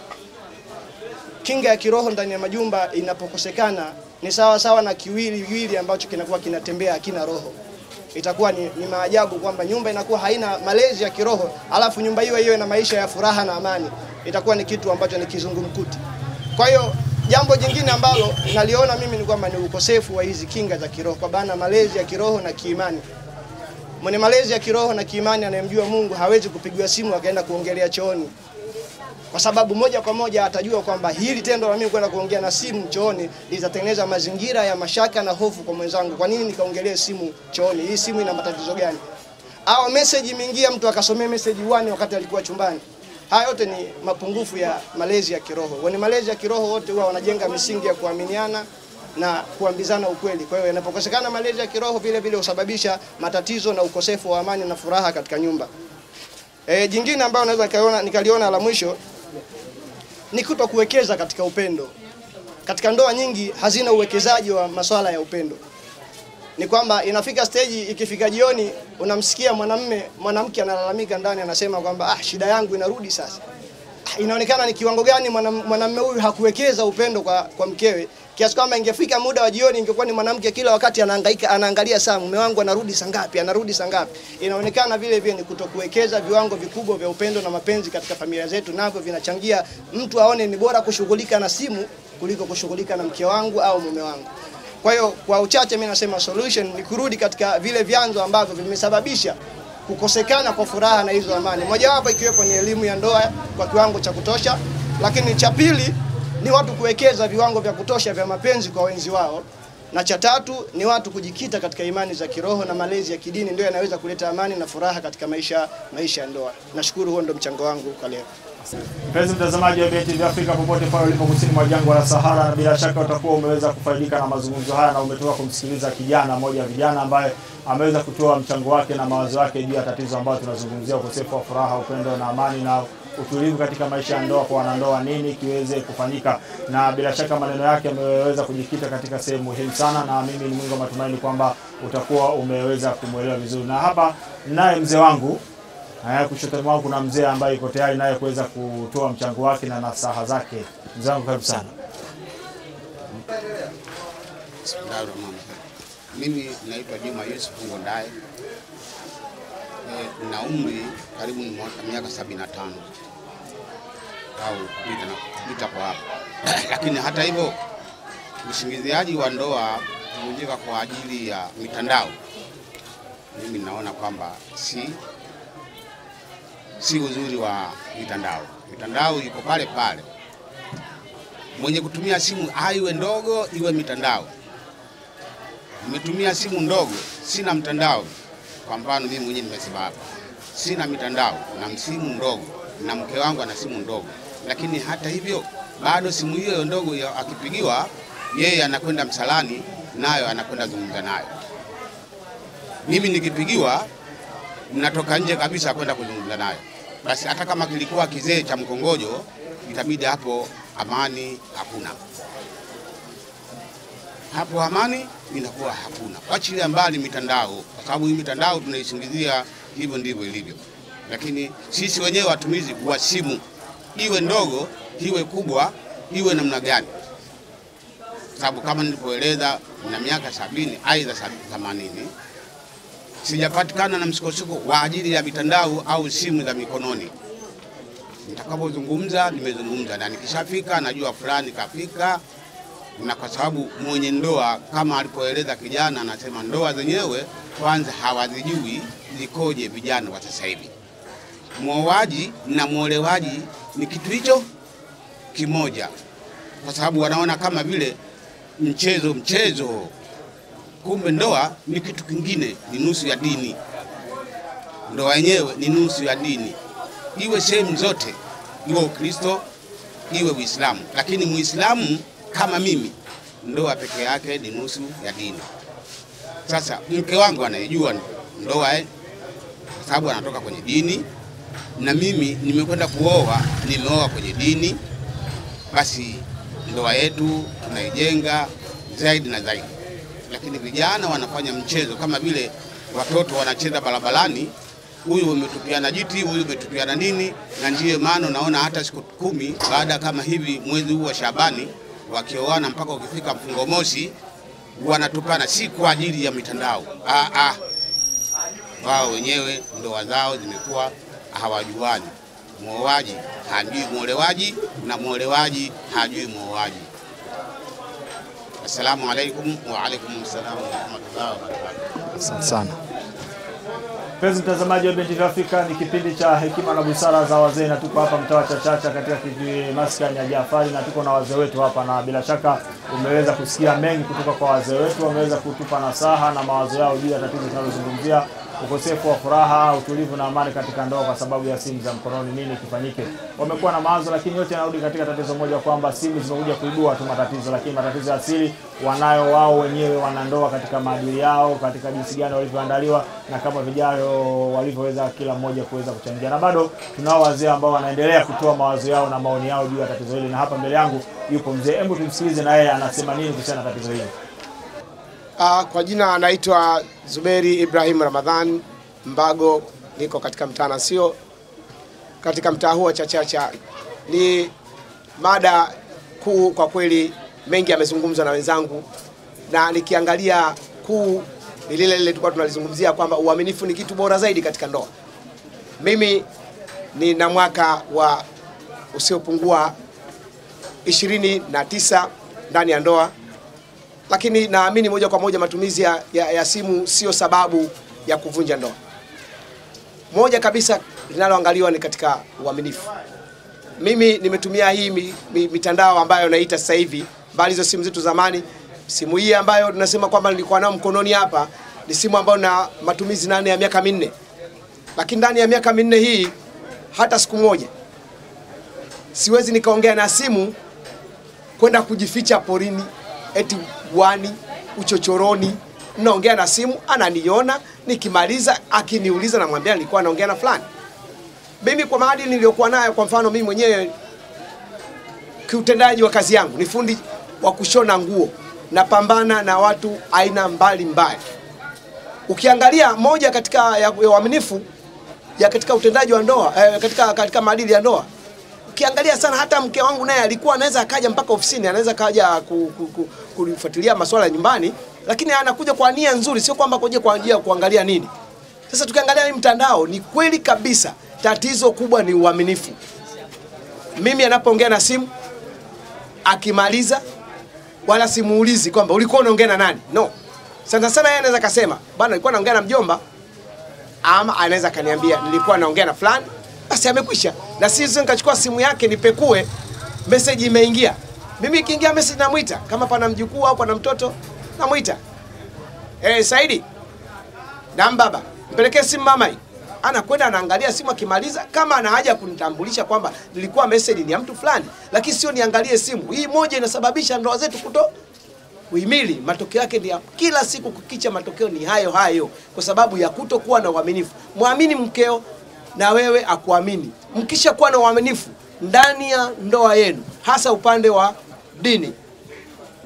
Kinga ya kiroho ndani ya majumba inapokosekana ni sawa sawa na kiwili wili ambacho kinakuwa kinatembea hakina roho itakuwa ni, ni maajabu kwamba nyumba inakuwa haina malezi ya kiroho, alafu nyumba hiyo hiyo ina maisha ya furaha na amani, itakuwa ni kitu ambacho ni kizungumkuti. Kwa hiyo jambo jingine ambalo naliona mimi ni kwamba ni ukosefu wa hizi kinga za kiroho, kwa maana malezi ya kiroho na kiimani. Mwenye malezi ya kiroho na kiimani anayemjua Mungu hawezi kupigiwa simu akaenda kuongelea chooni, kwa sababu moja kwa moja atajua kwamba hili tendo la mimi kwenda kuongea na simu chooni litatengeneza mazingira ya mashaka na hofu kwa mwenzangu. Kwa nini nikaongelee simu chooni? Hii simu ina matatizo gani? Au message imeingia, mtu akasomea message wani wakati alikuwa chumbani. Haya yote ni mapungufu ya malezi ya kiroho. Wenye malezi ya kiroho wote huwa wanajenga misingi ya kuaminiana na kuambizana ukweli. Kwa hiyo yanapokosekana malezi ya kiroho, vile vile husababisha matatizo na ukosefu wa amani na furaha katika nyumba. E, jingine ambayo naweza nikaliona, nikaliona la mwisho ni kuto kuwekeza katika upendo. Katika ndoa nyingi hazina uwekezaji wa masuala ya upendo. Ni kwamba inafika stage, ikifika jioni, unamsikia mwanamme mwanamke analalamika ndani, anasema kwamba ah, shida yangu inarudi sasa. Ah, Inaonekana ni kiwango gani mwanam- mwanamme huyu hakuwekeza upendo kwa, kwa mkewe kiasi kwamba ingefika muda wa jioni, ingekuwa ni mwanamke kila wakati anahangaika, anaangalia saa, mume wangu anarudi saa ngapi, anarudi saa ngapi. Inaonekana vile vile ni kutokuwekeza viwango vikubwa vya upendo na mapenzi katika familia zetu, navyo vinachangia mtu aone ni bora kushughulika na simu kuliko kushughulika na mke wangu au mume wangu. Kwa hiyo kwa uchache, mimi nasema solution ni kurudi katika vile vyanzo ambavyo vimesababisha kukosekana kwa furaha na hizo amani, mojawapo ikiwepo ni elimu ya ndoa kwa kiwango cha kutosha, lakini cha pili ni watu kuwekeza viwango vya kutosha vya mapenzi kwa wenzi wao, na cha tatu ni watu kujikita katika imani za kiroho na malezi ya kidini, ndio yanaweza kuleta amani na furaha katika maisha maisha ya ndoa. Nashukuru, huo ndio mchango wangu kwa leo. Mpenzi mtazamaji wa BNTV Afrika popote pale ulipo kusini mwa jangwa la Sahara, na bila shaka utakuwa umeweza kufaidika na mazungumzo haya na umetoka kumsikiliza kijana mmoja wa vijana ambaye ameweza kutoa mchango wake na mawazo yake juu ya tatizo ambayo tunazungumzia, ukosefu wa furaha, upendo na amani na utulivu katika maisha ya ndoa kwa wanandoa, nini kiweze kufanyika, na bila shaka maneno yake yameweza kujikita katika sehemu muhimu sana, na mimi ni mwingi wa matumaini kwamba utakuwa umeweza kumwelewa vizuri. Na hapa naye mzee wangu Haya, kushoto mwangu kuna mzee ambaye yuko tayari naye kuweza kutoa mchango wake na nasaha zake. Mzee wangu karibu sana. Bismillahirrahmanirrahim. Mimi naitwa Juma Yusuf Ngondae. E, na umri karibu ni mwaka- miaka 75 au kupita na kupita kwa hapo, lakini hata hivyo usingiziaji wa ndoa kuvunjika kwa ajili ya mitandao, mimi naona kwamba si si uzuri wa mitandao. Mitandao iko pale pale, mwenye kutumia simu aiwe ndogo iwe mitandao. Nimetumia simu ndogo, sina mtandao. Kwa mfano mimi mwenyewe nimesema hapa, sina mitandao na simu ndogo, na mke wangu ana simu ndogo, lakini hata hivyo bado simu hiyo ndogo ya- akipigiwa, yeye anakwenda msalani nayo anakwenda zungumza nayo. Mimi nikipigiwa natoka nje kabisa kwenda kuzungumza nayo. Basi hata kama kilikuwa kizee cha mkongojo, itabidi hapo amani hakuna. hapo amani inakuwa hakuna. Wachilia mbali mitandao, kwa sababu hii mitandao tunaisingizia hivyo ndivyo ilivyo, lakini sisi wenyewe watumizi wa simu, iwe ndogo iwe kubwa iwe namna gani, sababu kama nilivyoeleza na miaka sabini aidha themanini sijapatikana na msukosuko wa ajili ya mitandao au simu za mikononi. Nitakapozungumza nimezungumza, na nikishafika najua fulani kafika, na kwa sababu mwenye ndoa kama alipoeleza kijana, anasema ndoa zenyewe kwanza hawazijui zikoje vijana wa sasa hivi. Mwoaji na mwolewaji ni kitu hicho kimoja, kwa sababu wanaona kama vile mchezo mchezo, kumbe ndoa ni kitu kingine, ni nusu ya dini. Ndoa yenyewe ni nusu ya dini, iwe sehemu zote, iwe Ukristo iwe Uislamu. Lakini Muislamu kama mimi, ndoa peke yake ni nusu ya dini. Sasa mke wangu anaijua ndoa eh, kwa sababu anatoka kwenye dini, na mimi nimekwenda kuoa, nimeoa kwenye dini, basi ndoa yetu tunaijenga zaidi na zaidi. Lakini vijana wanafanya mchezo kama vile watoto wanacheza barabarani, huyu umetupiana jiti, huyu umetupiana nini, na ndiyo maana unaona hata siku kumi baada kama hivi mwezi huu wa Shabani wakioana mpaka ukifika mfungo mosi wanatupana, si kwa ajili ya mitandao. Ah, ah. Wao wenyewe ndoa zao zimekuwa hawajuani. Mwoaji hajui mwolewaji na mwolewaji hajui mwoaji. Assalamu alaikum wa alaikum salam wa rahmatullahi wa barakatuh. Asante sana. Mpenzi mtazamaji wa BNTV Afrika, ni kipindi cha hekima na busara za wazee, na tuko hapa mtaa wa Chachacha katika kijiji maskani ya Jafari, na tuko na wazee wetu hapa, na bila shaka umeweza kusikia mengi kutoka kwa wazee wetu. Wameweza kutupa nasaha na mawazo yao juu ya tatizo tunalozungumzia, ukosefu wa furaha, utulivu na amani katika ndoa kwa sababu ya simu za mkononi. Nini kifanyike? Wamekuwa na mawazo, lakini yote yanarudi katika tatizo moja, kwamba simu zimekuja kuibua tu matatizo, lakini matatizo ya asili wanayo wao wenyewe wanandoa, katika maadili yao, katika jinsi gani walivyoandaliwa na kama vijao walivyoweza kila mmoja kuweza kuchangia, na bado tunao wazee ambao wanaendelea kutoa mawazo yao na maoni yao juu ya tatizo hili, na hapa mbele yangu yupo mzee. Hebu tumsikilize na yeye anasema nini kuhusiana na tatizo hili. Uh, kwa jina anaitwa Zuberi Ibrahim Ramadhan Mbago, niko katika mtaa Nasio, katika mtaa huu wa Chachacha. Ni mada kuu kwa kweli, mengi yamezungumzwa na wenzangu, na nikiangalia kuu ni lile lile tulikuwa tunalizungumzia kwamba uaminifu ni kitu bora zaidi katika ndoa. Mimi nina mwaka wa usiopungua ishirini na tisa ndani ya ndoa lakini naamini moja kwa moja matumizi ya, ya, ya simu sio sababu ya kuvunja ndoa. Moja kabisa linaloangaliwa ni katika uaminifu. Mimi nimetumia hii mi, mi, mitandao ambayo naita sasa hivi, mbali hizo simu zetu zamani. Simu hii ambayo tunasema kwamba nilikuwa nayo mkononi hapa ni simu ambayo na matumizi nane ya miaka minne, lakini ndani ya miaka minne hii hata siku moja siwezi nikaongea na simu kwenda kujificha porini eti wani uchochoroni, naongea na simu, ananiona, nikimaliza akiniuliza, namwambia nilikuwa naongea na fulani. Mimi kwa maadili niliyokuwa nayo, kwa mfano mimi mwenyewe kiutendaji wa kazi yangu ni fundi wa kushona nguo, napambana na watu aina mbalimbali. Ukiangalia moja katika ya uaminifu ya katika utendaji wa ndoa eh, katika, katika maadili ya ndoa ukiangalia sana hata mke wangu naye alikuwa anaweza akaja mpaka ofisini, anaweza kaja ku, ku, ku, kufuatilia masuala ya nyumbani, lakini anakuja kwa nia nzuri, sio kwamba kuja kwa ajili ya kuangalia nini. Sasa tukiangalia hii mtandao, ni kweli kabisa tatizo kubwa ni uaminifu. Mimi anapoongea na simu akimaliza, wala simuulizi kwamba ulikuwa unaongea na nani. No, sana sana yeye anaweza kasema bwana, nilikuwa naongea na mjomba, ama anaweza kaniambia nilikuwa naongea na fulani basi amekwisha, na sisi nikachukua simu yake nipekue, message imeingia. Mimi ikiingia message namwita, kama pana mjukuu au pana mtoto namwita, eh, Saidi na baba, mpelekee simu mama hii. Anakwenda anaangalia simu, akimaliza kama ana haja kunitambulisha kwamba nilikuwa message ni ya mtu fulani, lakini sio niangalie simu hii. Moja inasababisha ndoa zetu kuto kuhimili. Matokeo yake ni ya kila siku kukicha, matokeo ni hayo hayo, kwa sababu ya kutokuwa na uaminifu. Mwamini mkeo na wewe akuamini. Mkisha kuwa na uaminifu ndani ya ndoa yenu, hasa upande wa dini,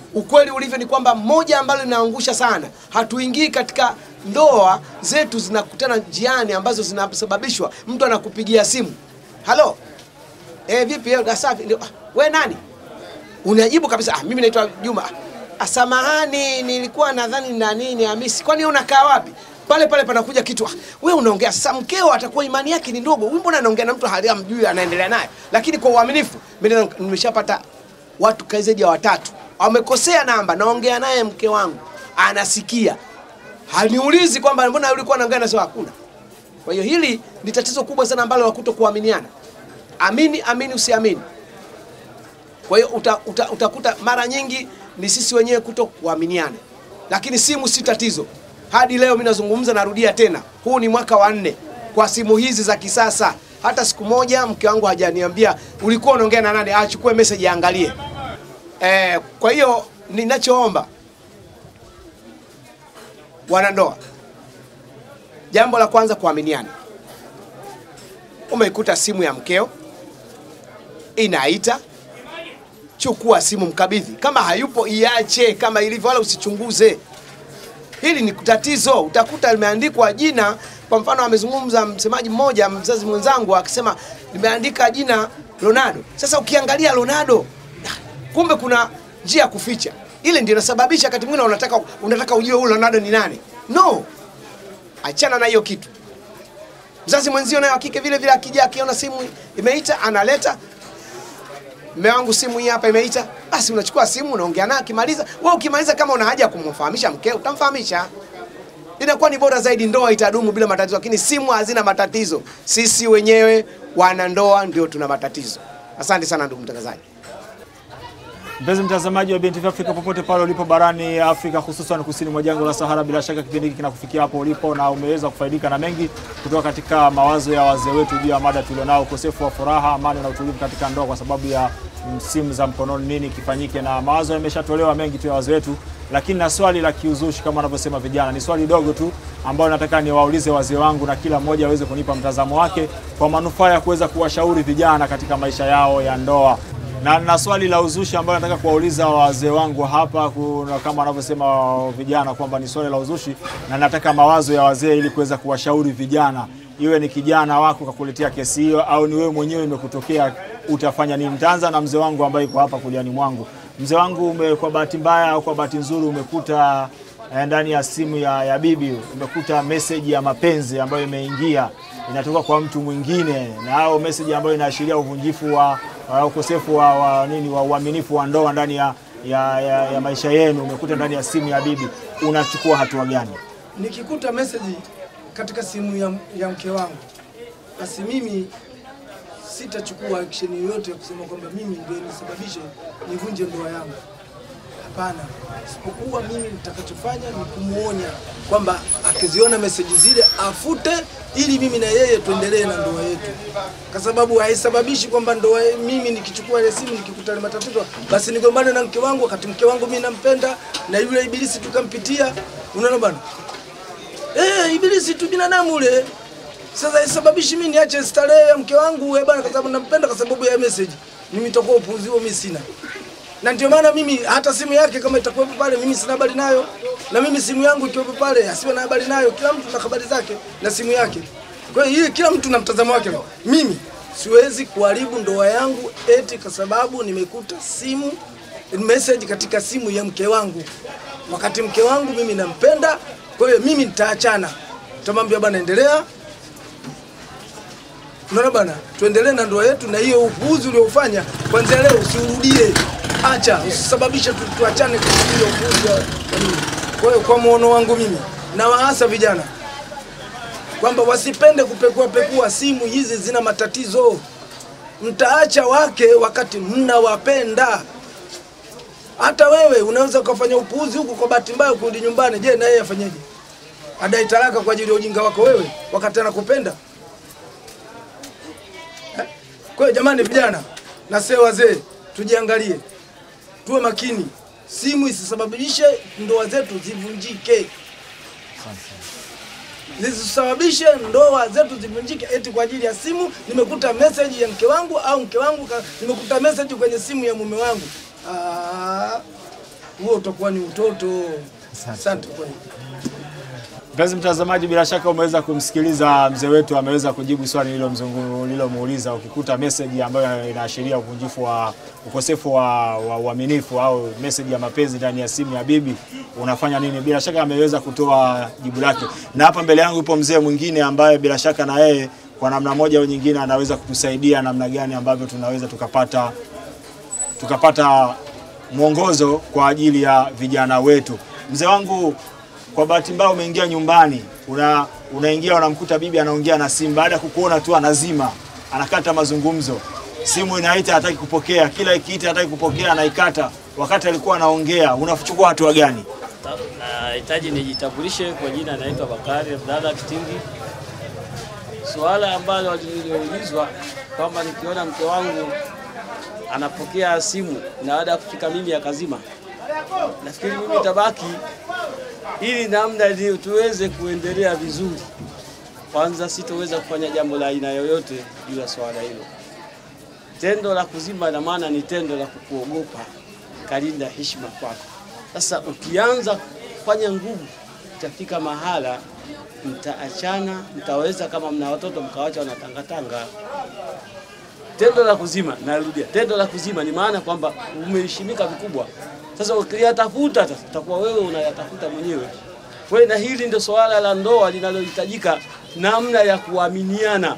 ukweli ulivyo ni kwamba moja ambalo linaangusha sana, hatuingii katika ndoa zetu zinakutana njiani ambazo zinasababishwa mtu anakupigia simu, halo, eh, vipi eh, safi, ndio, "Ah, we nani? Unajibu kabisa, ah, mimi naitwa Juma. Ah, samahani, nilikuwa nadhani na nini Hamisi, kwani unakaa wapi? Pale pale panakuja kitu, ah, we unaongea sasa, mkeo atakuwa imani yake ni ndogo, huyu mbona anaongea na mtu hali amjui anaendelea naye. Lakini kwa uaminifu, mimi na- nimeshapata watu kai zaidi ya watatu wamekosea namba, naongea naye mke wangu anasikia, haniulizi kwamba mbona ulikuwa unaongea, nasema hakuna. Kwa hiyo hili ni tatizo kubwa sana ambalo la kuto kuaminiana. Amini, amini, usiamini. Kwa hiyo uta, uta, utakuta mara nyingi ni sisi wenyewe kuto kuaminiana, lakini simu si tatizo. Hadi leo mimi nazungumza, narudia tena, huu ni mwaka wa nne kwa simu hizi za kisasa. Hata siku moja mke wangu hajaniambia ulikuwa unaongea na nani, achukue message aangalie. Eh, kwa hiyo ninachoomba wanandoa, jambo la kwanza kuaminiana. Umeikuta simu ya mkeo inaita, chukua simu, mkabidhi. Kama hayupo iache kama ilivyo, wala usichunguze. Hili ni tatizo. Utakuta limeandikwa jina, kwa mfano amezungumza msemaji mmoja, mzazi mwenzangu akisema limeandika jina Ronaldo. Sasa ukiangalia Ronaldo, kumbe kuna njia ya kuficha. Ile ndio inasababisha wakati mwingine unataka unataka ujue huyu Ronaldo ni nani. No, achana na hiyo kitu. Mzazi mwenzio naye wa kike vile vile akija akiona simu imeita analeta Mume wangu simu hii hapa imeita, basi unachukua simu unaongea naye, akimaliza wewe, ukimaliza kama una haja ya kumfahamisha mkeo utamfahamisha. Inakuwa ni bora zaidi, ndoa itadumu bila matatizo, lakini simu hazina matatizo. Sisi wenyewe wanandoa ndio tuna matatizo. Asante sana ndugu mtangazaji. Mpenzi mtazamaji wa BNTV Afrika popote pale ulipo barani Afrika, hususan kusini mwa jangwa la Sahara, bila shaka kipindi hiki kinakufikia hapo ulipo na umeweza kufaidika na mengi kutoka katika mawazo ya wazee wetu juu ya mada tulionao, ukosefu wa furaha, amani na utulivu katika ndoa kwa sababu ya simu za mkononi, nini kifanyike? Na mawazo yameshatolewa mengi tu ya wazee wetu, lakini na swali la kiuzushi kama wanavyosema vijana, ni swali dogo tu ambalo nataka niwaulize wazee wangu na kila mmoja aweze kunipa mtazamo wake kwa manufaa ya kuweza kuwashauri vijana katika maisha yao ya ndoa na, na swali la uzushi ambayo nataka kuwauliza wazee wangu hapa kuna, kama wanavyosema vijana kwamba ni swali la uzushi, na nataka mawazo ya wazee ili kuweza kuwashauri vijana, iwe ni kijana wako kakuletea kesi hiyo au ni wewe mwenyewe imekutokea, utafanya nini? Nitaanza na mzee wangu ambaye yuko hapa kuliani mwangu. Mzee wangu ume, kwa bahati mbaya au kwa bahati nzuri umekuta eh, ndani ya simu ya, ya bibi umekuta message ya mapenzi ambayo imeingia inatoka kwa mtu mwingine, na au message ambayo inaashiria uvunjifu wa wa ukosefu wa, wa nini wa uaminifu wa ndoa ndani ya, ya, ya, ya maisha yenu, umekuta ndani ya simu ya bibi, unachukua hatua gani? Nikikuta message katika simu ya, ya mke wangu, basi mimi sitachukua action yoyote ya kusema kwamba mimi ndio nisababishe nivunje ndoa yangu. Hapana, isipokuwa mimi nitakachofanya ni kumuonya kwamba akiziona meseji zile afute, ili mimi na yeye tuendelee na ndoa yetu, kwa sababu haisababishi kwamba ndoa mimi nikichukua ile simu nikikuta ile matatizo basi nigombane na mke wangu, wakati mke wangu mimi nampenda na yule ibilisi tukampitia. Unaona bwana, eh, ibilisi tu binadamu ule. Sasa isababishi mimi niache starehe ya mke wangu eh bwana, kwa sababu nampenda, kwa sababu ya message. Mimi nitakuwa upuuzi huo mimi sina na ndio maana mimi hata simu yake kama itakuwepo pale, mimi sina habari nayo, na mimi simu yangu ikiwepo pale asiwe na habari nayo. Kila mtu na habari zake na simu yake. Kwa hiyo hii kila mtu na mtazamo wake. Mimi siwezi kuharibu ndoa yangu eti kwa sababu nimekuta simu message katika simu ya mke wangu, wakati mke wangu mimi nampenda. Kwa hiyo mimi nitaachana, nitamwambia bwana, endelea Unaona bana, tuendelee na ndoa yetu, na hiyo upuuzi uliofanya kwanzia leo usiurudie. Acha, usisababishe tu, tuachane kwa sababu ya upuuzi wa wa nini. Kwa hiyo kwa muono wangu mimi na waasa vijana kwamba wasipende kupekua pekua simu hizi, zina matatizo. Mtaacha wake wakati mnawapenda. Hata wewe unaweza ukafanya upuuzi huku kwa bahati mbaya kurudi nyumbani. Je, na yeye afanyeje? Adai talaka kwa ajili ya ujinga wako wewe wakati anakupenda? Kwa hiyo jamani, vijana na sio wazee, tujiangalie, tuwe makini, simu isisababishe ndoa zetu zivunjike, zisisababishe ndoa zetu zivunjike eti kwa ajili ya simu. Nimekuta message ya mke wangu au mke wangu ka, nimekuta message kwenye simu ya mume wangu. Aa, huo utakuwa ni utoto. Asante kwa hiyo. Mpenzi mtazamaji, bila shaka umeweza kumsikiliza mzee wetu, ameweza kujibu swali nililomzungu- nililomuuliza. Ukikuta message ambayo inaashiria uvunjifu wa ukosefu wa wa uaminifu au message ya mapenzi ndani ya simu ya bibi, unafanya nini? Bila shaka ameweza kutoa jibu lake, na hapa mbele yangu yupo mzee mwingine ambaye bila shaka na yeye kwa namna moja au nyingine anaweza kutusaidia namna gani ambavyo tunaweza tukapata tukapata mwongozo kwa ajili ya vijana wetu. Mzee wangu, kwa bahati mbaya umeingia nyumbani, una unaingia unamkuta bibi anaongea na simu, baada ya kukuona tu anazima, anakata mazungumzo, simu inaita hataki kupokea, kila ikiita hataki kupokea, anaikata wakati alikuwa anaongea. Unachukua hatua gani? Nahitaji nijitambulishe kwa jina, naitwa Bakari Abdalla Kitingi. Suala ambalo liliulizwa kwamba nikiona mke wangu anapokea simu na baada ya kufika mimi akazima, nafikiri mimi tabaki ili namna ndio tuweze kuendelea vizuri. Kwanza sitoweza kufanya jambo la aina yoyote juu ya swala hilo. Tendo la kuzima na maana ni tendo la kukuogopa, kalinda heshima kwako. Sasa ukianza kufanya nguvu, itafika mahala mtaachana, mtaweza kama mna watoto mkawacha wanatangatanga. Tendo la kuzima, narudia, tendo la kuzima ni maana kwamba umeheshimika vikubwa. Sasa ukiyatafuta sasa, utakuwa wewe unayatafuta mwenyewe. Kwa hiyo na hili ndio swala la ndoa linalohitajika namna ya kuaminiana.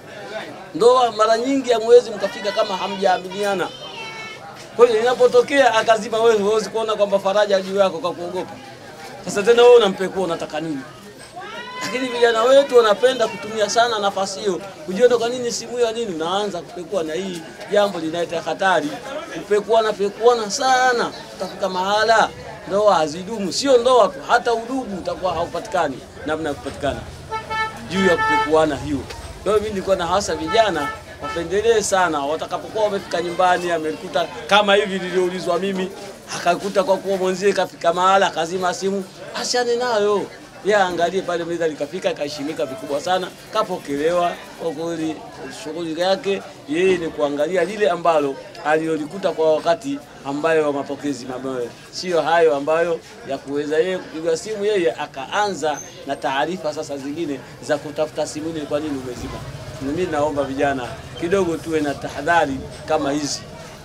Ndoa mara nyingi hamwezi mkafika kama hamjaaminiana. Kwa hiyo inapotokea akazima, wewe huwezi kuona kwamba faraja juu yako kwa kuogopa. Sasa tena wewe unampekua, unataka nini? Lakini vijana wetu wanapenda kutumia sana nafasi hiyo, kujiona kwa nini simu ya nini, unaanza kupekua, na hii jambo linaleta hatari. Kupekuana pekuana sana, utafika mahala ndoa hazidumu. Sio ndoa tu, hata udugu utakuwa haupatikani namna ya kupatikana juu ya kupekuana hiyo. Kwa hiyo mimi nilikuwa na hasa vijana wapendelee sana, watakapokuwa wamefika nyumbani, amekuta kama hivi nilioulizwa mimi, akakuta kwa kuwa mwenzie kafika mahala akazima simu, ashane nayo yeye angalie pale meza likafika, kaheshimika vikubwa sana, kapokelewa kwa kweli. Shughuli yake yeye ni kuangalia lile ambalo alilolikuta kwa wakati ambayo wa mapokezi mabaya, sio hayo ambayo ya kuweza yeye kupiga simu, yeye akaanza na taarifa sasa zingine za kutafuta simu ile, kwa nini umezima. Mimi naomba vijana kidogo tuwe na tahadhari kama hizi,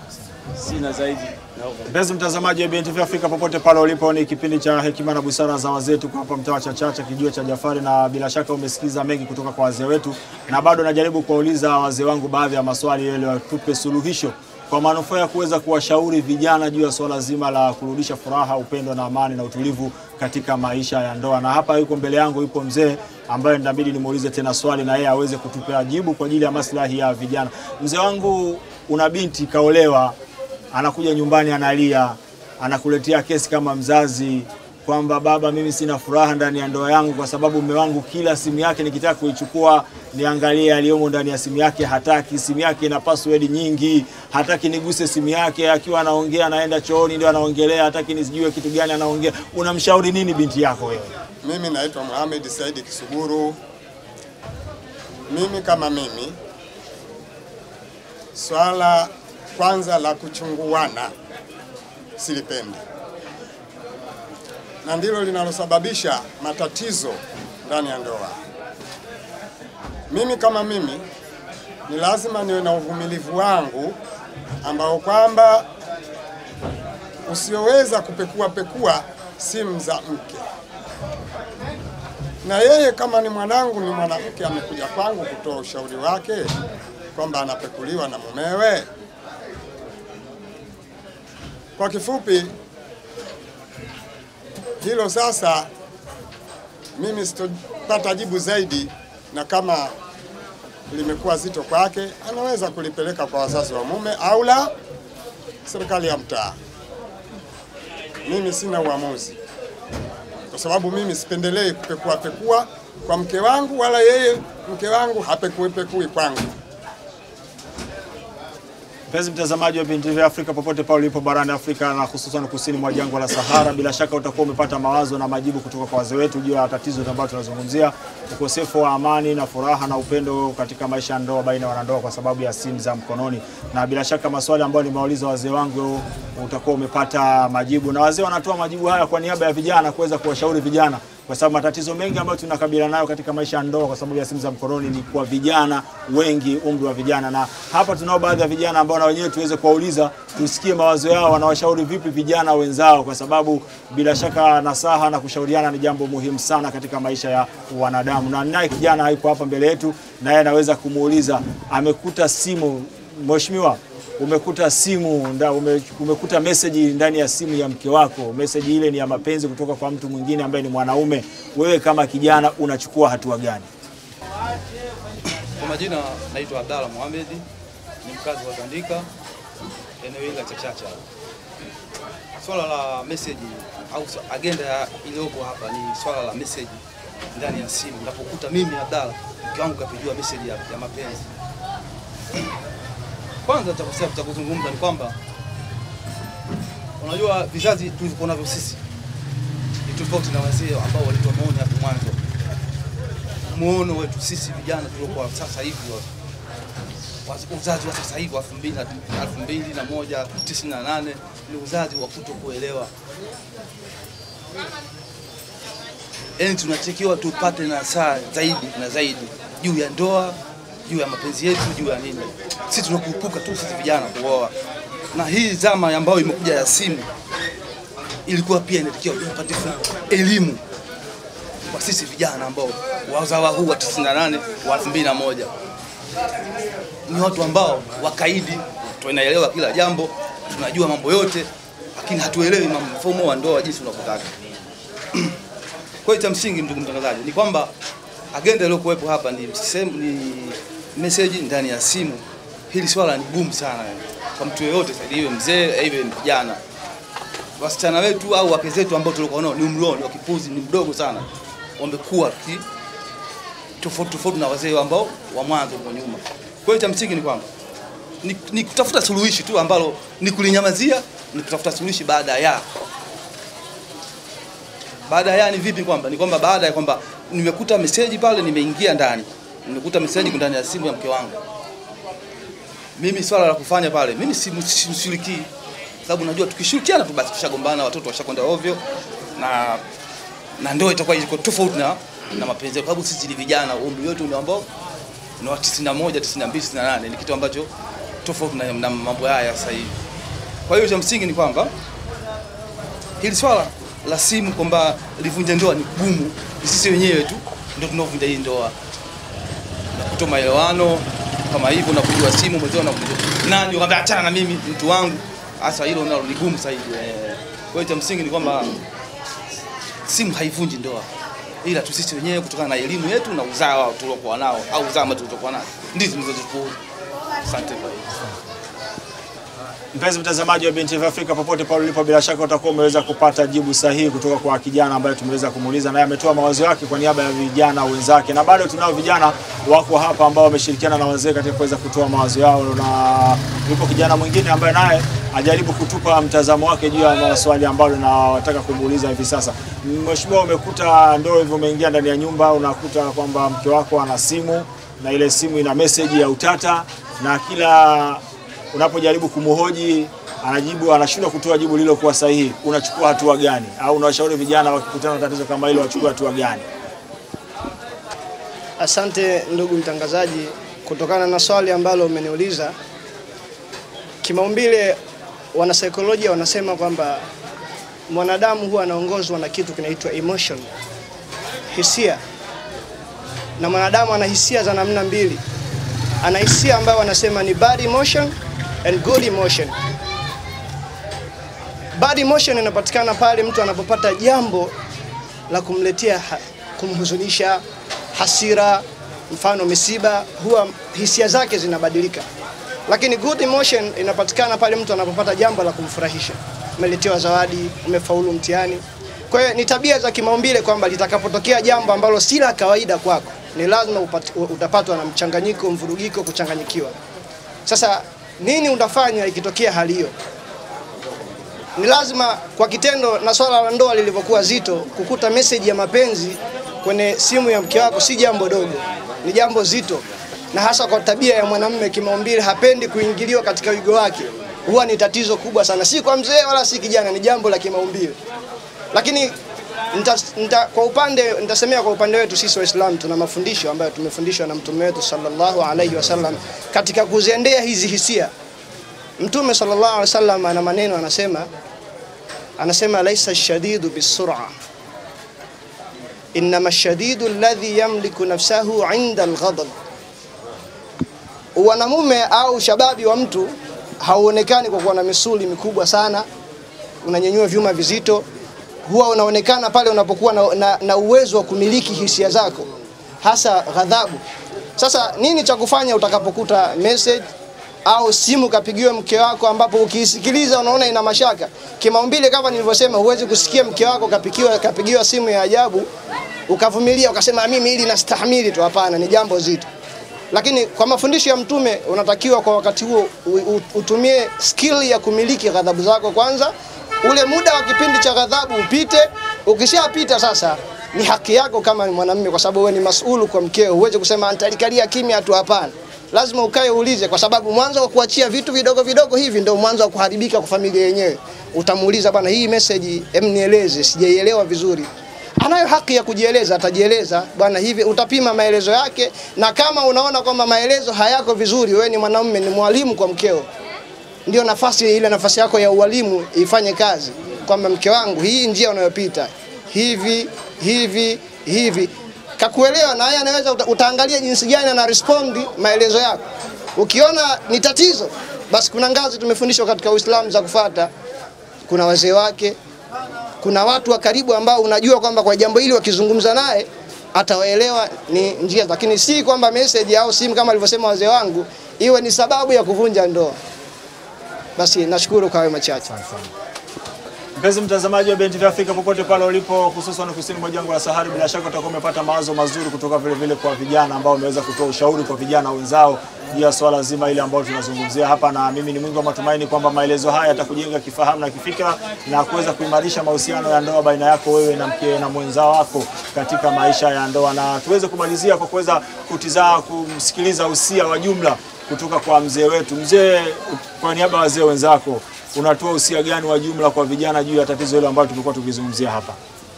sina zaidi. Naomba. Mpenzi mtazamaji wa BNTV Afrika popote pale ulipo, ni kipindi cha hekima na busara za wazee. Tuko hapa mtaa wa Chachacha, kijiwe cha Jafari, na bila shaka umesikiza mengi kutoka kwa wazee wetu, na bado najaribu kuwauliza wazee wangu baadhi ya maswali ili watupe suluhisho kwa manufaa ya kuweza kuwashauri vijana juu ya swala zima la kurudisha furaha, upendo na amani na utulivu katika maisha ya ndoa. Na hapa yuko mbele yangu yupo mzee ambaye inabidi nimuulize tena swali na yeye aweze kutupea jibu kwa ajili ya maslahi ya vijana. Mzee wangu, una binti kaolewa, anakuja nyumbani analia, anakuletea kesi kama mzazi kwamba baba, mimi sina furaha ndani ya ndoa yangu kwa sababu mume wangu kila simu yake nikitaka kuichukua niangalie yaliyomo ndani ya simu yake hataki. Simu yake ina password nyingi, hataki niguse simu yake. Akiwa anaongea anaenda chooni ndio anaongelea, hataki nisijue kitu gani anaongea. Unamshauri nini binti yako wewe? Mimi naitwa Mohamed Saidi Kisuguru. Mimi kama mimi, swala kwanza la kuchunguana silipendi, na ndilo linalosababisha matatizo ndani ya ndoa. Mimi kama mimi ni lazima niwe na uvumilivu wangu ambao kwamba usioweza kupekua pekua simu za mke na yeye kama ni mwanangu, ni mwanamke, amekuja kwangu kutoa ushauri wake kwamba anapekuliwa na mumewe. Kwa kifupi, hilo sasa mimi sitopata jibu zaidi, na kama limekuwa zito kwake, anaweza kulipeleka kwa wazazi wa mume au la serikali ya mtaa. Mimi sina uamuzi kwa sababu mimi sipendelei kupekua pekua kwa mke wangu, wala yeye mke wangu hapekui pekui kwangu. Mpenzi mtazamaji wa BNTV Afrika popote pale ulipo barani Afrika na hususan kusini mwa jangwa la Sahara, bila shaka utakuwa umepata mawazo na majibu kutoka kwa wazee wetu juu ya tatizo ambalo tunazungumzia, ukosefu wa amani na furaha na upendo katika maisha ya ndoa baina ya wanandoa kwa sababu ya simu za mkononi. Na bila shaka maswali ambayo nimewauliza wazee wangu utakuwa umepata majibu, na wazee wanatoa majibu haya kwa niaba ya vijana kuweza kuwashauri vijana kwa sababu matatizo mengi ambayo tunakabiliana nayo katika maisha ya ndoa kwa sababu ya simu za mkononi ni kwa vijana wengi, umri wa vijana. Na hapa tunao baadhi ya vijana ambao na wenyewe tuweze kuwauliza, tusikie mawazo yao, wanawashauri vipi vijana wenzao, kwa sababu bila shaka nasaha na kushauriana ni jambo muhimu sana katika maisha ya wanadamu. Na naye kijana hayupo hapa mbele yetu, naye anaweza kumuuliza, amekuta simu Mheshimiwa, umekuta simu nda, ume, umekuta meseji ndani ya simu ya mke wako. Meseji ile ni ya mapenzi kutoka kwa mtu mwingine ambaye ni mwanaume. Wewe kama kijana unachukua hatua gani? Kwa majina naitwa Abdalla Mohamed, ni mkazi wa Tandika, eneo hili la Chachacha. Swala la message au swa- agenda ya iliyopo hapa ni swala la message ndani ya simu. Napokuta mimi Abdalla, mke wangu kapigiwa message ya, ya mapenzi. Kwanza cha kusema cha kuzungumza ni kwamba unajua vizazi tulivyokuwa navyo sisi ni tofauti na wazee ambao walitoa maoni hapo mwanzo muono wetu sisi vijana tuliokuwa sasa hivi wa- wa- uzazi wa sasa hivi wa elfu mbili na- elfu mbili na moja tisini na nane ni uzazi wa kuto kuelewa. Yaani tunatakiwa tupate nasaa zaidi na zaidi juu ya ndoa, juu ya mapenzi yetu, juu ya nini. Sisi tunakurupuka tu sisi vijana kuoa, na hii zama ambayo imekuja ya simu ilikuwa pia inatakiwa tupate elimu kwa sisi vijana ambao wazawa huu wa 98 wa 2001 ni watu ambao wakaidi, tunaelewa kila jambo, tunajua mambo yote, lakini hatuelewi mambo- mfumo wa ndoa jinsi unavyotaka. Kwa hiyo cha msingi, ndugu mtangazaji, ni kwamba agenda iliyokuwepo hapa ni, sehemu- ni message ndani ya simu. Hili swala ni gumu sana kwa mtu yeyote, sasa iwe mzee iwe kijana. Wasichana wetu au wake zetu ambao tulikuwa nao ni umri wao ni wa kipuzi, ni mdogo sana, wamekuwa ki- tofauti tofauti na wazee ambao wa mwanzo kwa nyuma. Kwa hiyo cha msingi ni kwamba ni, ni kutafuta suluhishi tu ambalo ni kulinyamazia, ni kutafuta suluhishi baada ya baada ya ni vipi? Kwamba ni kwamba baada ya kwamba nimekuta meseji pale, nimeingia ndani, nimekuta meseji ndani ya simu ya mke wangu, mimi swala la kufanya pale, mimi simshirikii, sababu najua tukishirikiana tu basi tushagombana, watoto washakwenda ovyo na na ndoa itakuwa iko tofauti na na mapenzi, kwa sababu sisi ni vijana, umri wetu ni ambao ni wa 91, 92, 98, ni kitu ambacho tofauti na, na mambo haya ya sasa hivi. Kwa hiyo cha msingi ni kwamba hili swala la simu kwamba livunje ndoa ni gumu, ni sisi wenyewe tu ndio tunaovunja hii ndoa na kutoa maelewano kama hivyo, na kujua simu mwenzao na kujua nani, ukamwambia achana na mimi, mtu wangu. Hasa hilo nalo ni gumu zaidi. eh. Kwa hiyo cha msingi ni kwamba simu haivunji ndoa, ila tu sisi wenyewe kutokana na elimu yetu na uzawa tuliokuwa nao au zama tulizokuwa nazo ndizo zilizotupuuza. Asante kwa hiyo. Mpenzi mtazamaji wa BNTV Afrika popote pale ulipo, bila shaka utakuwa umeweza kupata jibu sahihi kutoka kwa kijana ambaye tumeweza kumuuliza, naye ametoa mawazo yake kwa niaba ya vijana wenzake, na bado tunao vijana wako hapa ambao wameshirikiana na wazee katika kuweza kutoa mawazo yao, na yupo kijana mwingine ambaye naye ajaribu kutupa mtazamo wake juu ya maswali ambayo nataka kumuuliza hivi sasa. Mheshimiwa, umekuta ndoa hivyo, umeingia ndani ya nyumba, unakuta kwamba mke wako ana simu na ile simu ina meseji ya utata na kila unapojaribu kumhoji anajibu anashindwa kutoa jibu lililokuwa sahihi, unachukua hatua gani? Au unawashauri vijana wakikutana na tatizo kama hilo wachukue hatua gani? Asante ndugu mtangazaji, kutokana na swali ambalo umeniuliza, kimaumbile wanasaikolojia wanasema kwamba mwanadamu huwa anaongozwa na kitu kinaitwa emotion, hisia, na mwanadamu ana hisia za namna mbili. Ana hisia ambayo wanasema ni bad emotion and good emotion. Bad emotion inapatikana pale mtu anapopata jambo la kumletea ha kumhuzunisha, hasira, mfano misiba, huwa hisia zake zinabadilika. Lakini good emotion inapatikana pale mtu anapopata jambo la kumfurahisha, umeletewa zawadi, umefaulu mtihani. Kwa hiyo ni tabia za kimaumbile kwamba litakapotokea jambo ambalo si la kawaida kwako, ni lazima upati- utapatwa na mchanganyiko, mvurugiko, kuchanganyikiwa. Sasa nini utafanya ikitokea hali hiyo? Ni lazima kwa kitendo, na swala la ndoa lilivyokuwa zito, kukuta meseji ya mapenzi kwenye simu ya mke wako si jambo dogo, ni jambo zito, na hasa kwa tabia ya mwanamume kimaumbile, hapendi kuingiliwa katika wigo wake, huwa ni tatizo kubwa sana, si kwa mzee wala si kijana, ni jambo la kimaumbile. Lakini nita, nita, kwa upande nitasemea kwa upande wetu sisi Waislamu tuna mafundisho ambayo tumefundishwa na mtume wetu sallallahu alaihi wasallam katika kuziendea hizi hisia. Mtume sallallahu alaihi wasallam ana maneno anasema, anasema laisa shadidu bisur'a innama shadidu alladhi yamliku nafsahu inda alghadab. Wanamume au shababi wa mtu hauonekani kwa kuwa na misuli mikubwa sana, unanyanyua vyuma vizito, huwa unaonekana pale unapokuwa na, na, na uwezo wa kumiliki hisia zako, hasa ghadhabu. Sasa nini cha kufanya utakapokuta message au simu kapigiwa mke wako, ambapo ukiisikiliza unaona ina mashaka kimaumbile. Kama nilivyosema, huwezi kusikia mke wako kapigiwa, kapigiwa simu ya ajabu ukavumilia ukasema mimi hili nastahimili tu. Hapana, ni jambo zito. Lakini kwa mafundisho ya Mtume unatakiwa kwa wakati huo u- u- utumie skill ya kumiliki ghadhabu zako kwanza, ule muda wa kipindi cha ghadhabu upite. Ukishapita sasa ni haki yako kama mwanamume, kwa sababu wewe ni masulu kwa mkeo. Huwezi kusema nitalikalia kimya tu, hapana. Lazima ukae uulize, kwa sababu mwanzo wa kuachia vitu vidogo vidogo hivi ndio mwanzo wa kuharibika kwa familia yenyewe. Utamuuliza, bwana, hii message em, nieleze, sijaielewa vizuri anayo haki ya kujieleza, atajieleza bwana hivi, utapima maelezo yake, na kama unaona kwamba maelezo hayako vizuri, wewe ni mwanamume, ni mwalimu kwa mkeo, ndio nafasi ile nafasi yako ya ualimu ifanye kazi, kwamba mke wangu, hii njia unayopita hivi hivi hivi, kakuelewa na yeye anaweza, uta, utaangalia jinsi gani ana respond maelezo yako. Ukiona ni tatizo, basi kuna ngazi tumefundishwa katika Uislamu za kufata. Kuna wazee wake, kuna watu wa karibu ambao unajua kwamba kwa jambo hili wakizungumza naye atawaelewa ni njia, lakini si kwamba message au simu kama alivyosema wazee wangu iwe ni sababu ya kuvunja ndoa. Basi nashukuru kwa hayo machache. Mpenzi mtazamaji wa BNTV Afrika popote pale ulipo, hususan kusini mwa jangwa la Sahara, bila shaka utakuwa umepata mawazo mazuri kutoka vile vile kwa vijana ambao wameweza kutoa ushauri kwa vijana wenzao juu ya swala zima ile ambalo tunazungumzia hapa, na mimi ni mwingi wa matumaini kwamba maelezo haya yatakujenga kifahamu na kifikra na kuweza kuimarisha mahusiano ya ndoa baina yako wewe na mke na mwenzao wako katika maisha ya ndoa, na tuweze kumalizia kwa kuweza kutizaa kumsikiliza usia wa jumla kutoka kwa mzee wetu. Mzee, kwa niaba ya wazee wenzako unatoa usia gani wa jumla kwa vijana juu ya tatizo hilo ambalo tumekuwa tukizungumzia hapa?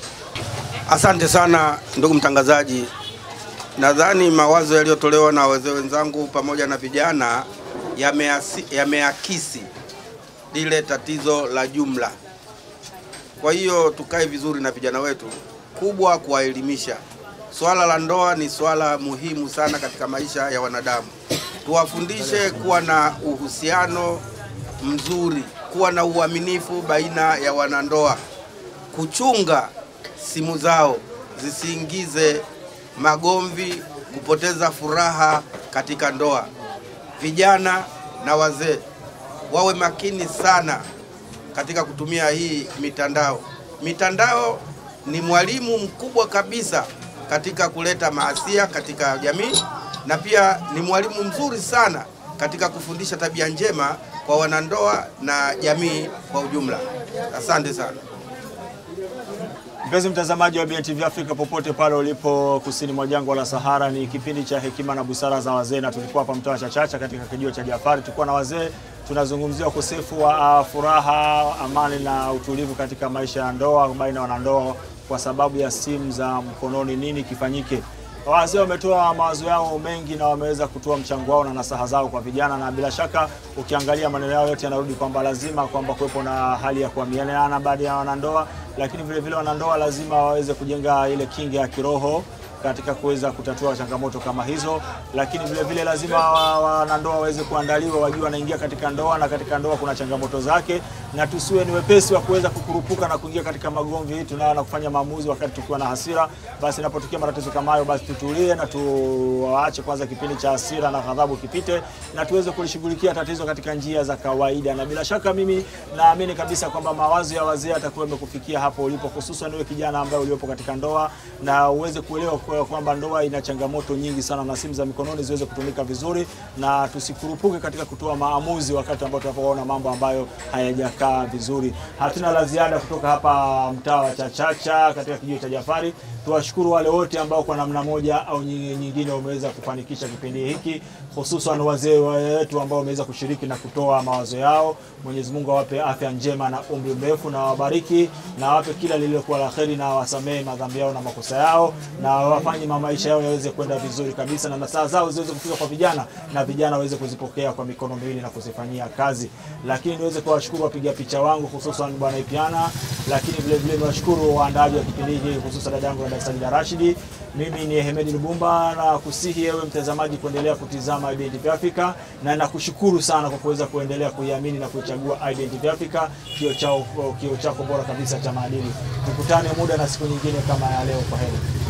Asante sana ndugu mtangazaji. Nadhani mawazo yaliyotolewa na wazee wenzangu pamoja na vijana yameasi- yameakisi lile tatizo la jumla. Kwa hiyo tukae vizuri na vijana wetu, kubwa kuwaelimisha. Swala la ndoa ni swala muhimu sana katika maisha ya wanadamu. Tuwafundishe kuwa na uhusiano mzuri, kuwa na uaminifu baina ya wanandoa, kuchunga simu zao zisiingize magomvi, kupoteza furaha katika ndoa. Vijana na wazee wawe makini sana katika kutumia hii mitandao. Mitandao ni mwalimu mkubwa kabisa katika kuleta maasia katika jamii na pia ni mwalimu mzuri sana katika kufundisha tabia njema kwa wanandoa na jamii kwa ujumla. Asante sana. Mpenzi mtazamaji wa BNTV Afrika popote pale ulipo kusini mwa jangwa la Sahara, ni kipindi cha hekima na busara za wazee, na tulikuwa hapa mtaa wa Chachacha katika kijio cha Jafari. Tulikuwa na wazee tunazungumzia ukosefu wa uh, furaha, amani na utulivu katika maisha ya ndoa baina ya wanandoa kwa sababu ya simu za mkononi. Nini kifanyike? Wazee wametoa mawazo yao mengi na wameweza kutoa mchango wao na nasaha zao kwa vijana, na bila shaka ukiangalia maneno yao yote yanarudi kwamba lazima kwamba kuwepo na hali ya kuaminiana baada ya wanandoa, lakini vile vile wanandoa lazima waweze kujenga ile kinga ya kiroho katika kuweza kutatua changamoto kama hizo, lakini vile vile lazima wa- wanandoa waweze kuandaliwa, wajue wanaingia katika ndoa na katika ndoa kuna changamoto zake, na tusiwe ni wepesi wa kuweza kukurupuka na kuingia katika magomvi tunao na kufanya maamuzi wakati tukiwa na hasira. Basi inapotokea matatizo kama hayo, basi tutulie na tuache kwanza kipindi cha hasira na ghadhabu kipite, na tuweze kulishughulikia tatizo katika njia za kawaida. Na bila shaka mimi naamini kabisa kwamba mawazo ya wazee yatakuwa yamekufikia hapo ulipo, hususan wewe kijana ambaye uliopo katika ndoa, na uweze kuelewa kweli kwa- kwamba ndoa ina changamoto nyingi sana, na simu za mikononi ziweze kutumika vizuri, na tusikurupuke katika kutoa maamuzi wakati ambao tunapoona mambo ambayo hayajakaa vizuri. Hatuna la ziada kutoka hapa mtaa wa Chachacha katika kijiji cha Jafari. Tuwashukuru wale wote ambao kwa namna moja au nyi- nyingine wameweza kufanikisha kipindi hiki, hususan wazee wetu ambao wameweza kushiriki na kutoa mawazo yao. Mwenyezi Mungu awape afya njema na umri mrefu, na wabariki na awape kila lililokuwa la kheri, na wasamehe madhambi yao na makosa yao, na wafanye ma- maisha yao yaweze kwenda vizuri kabisa, na nasaha zao ziweze kufika kwa vijana, na vijana waweze kuzipokea kwa mikono miwili na kuzifanyia kazi. Lakini niweze kuwashukuru wapiga picha wangu, hususan bwana Ipiana, lakini vile vile niwashukuru waandaaji wa kipindi hiki, hususan dada yangu dada Sajida Rashidi. Mimi ni Hemedi Lubumba na kusihi ewe mtazamaji kuendelea kutizama Identity Africa, na nakushukuru sana kwa kuweza kuendelea kuiamini na kuichagua Identity Africa, kio chao kio chako bora kabisa cha maadili. Tukutane muda na siku nyingine kama ya leo. Kwa heri.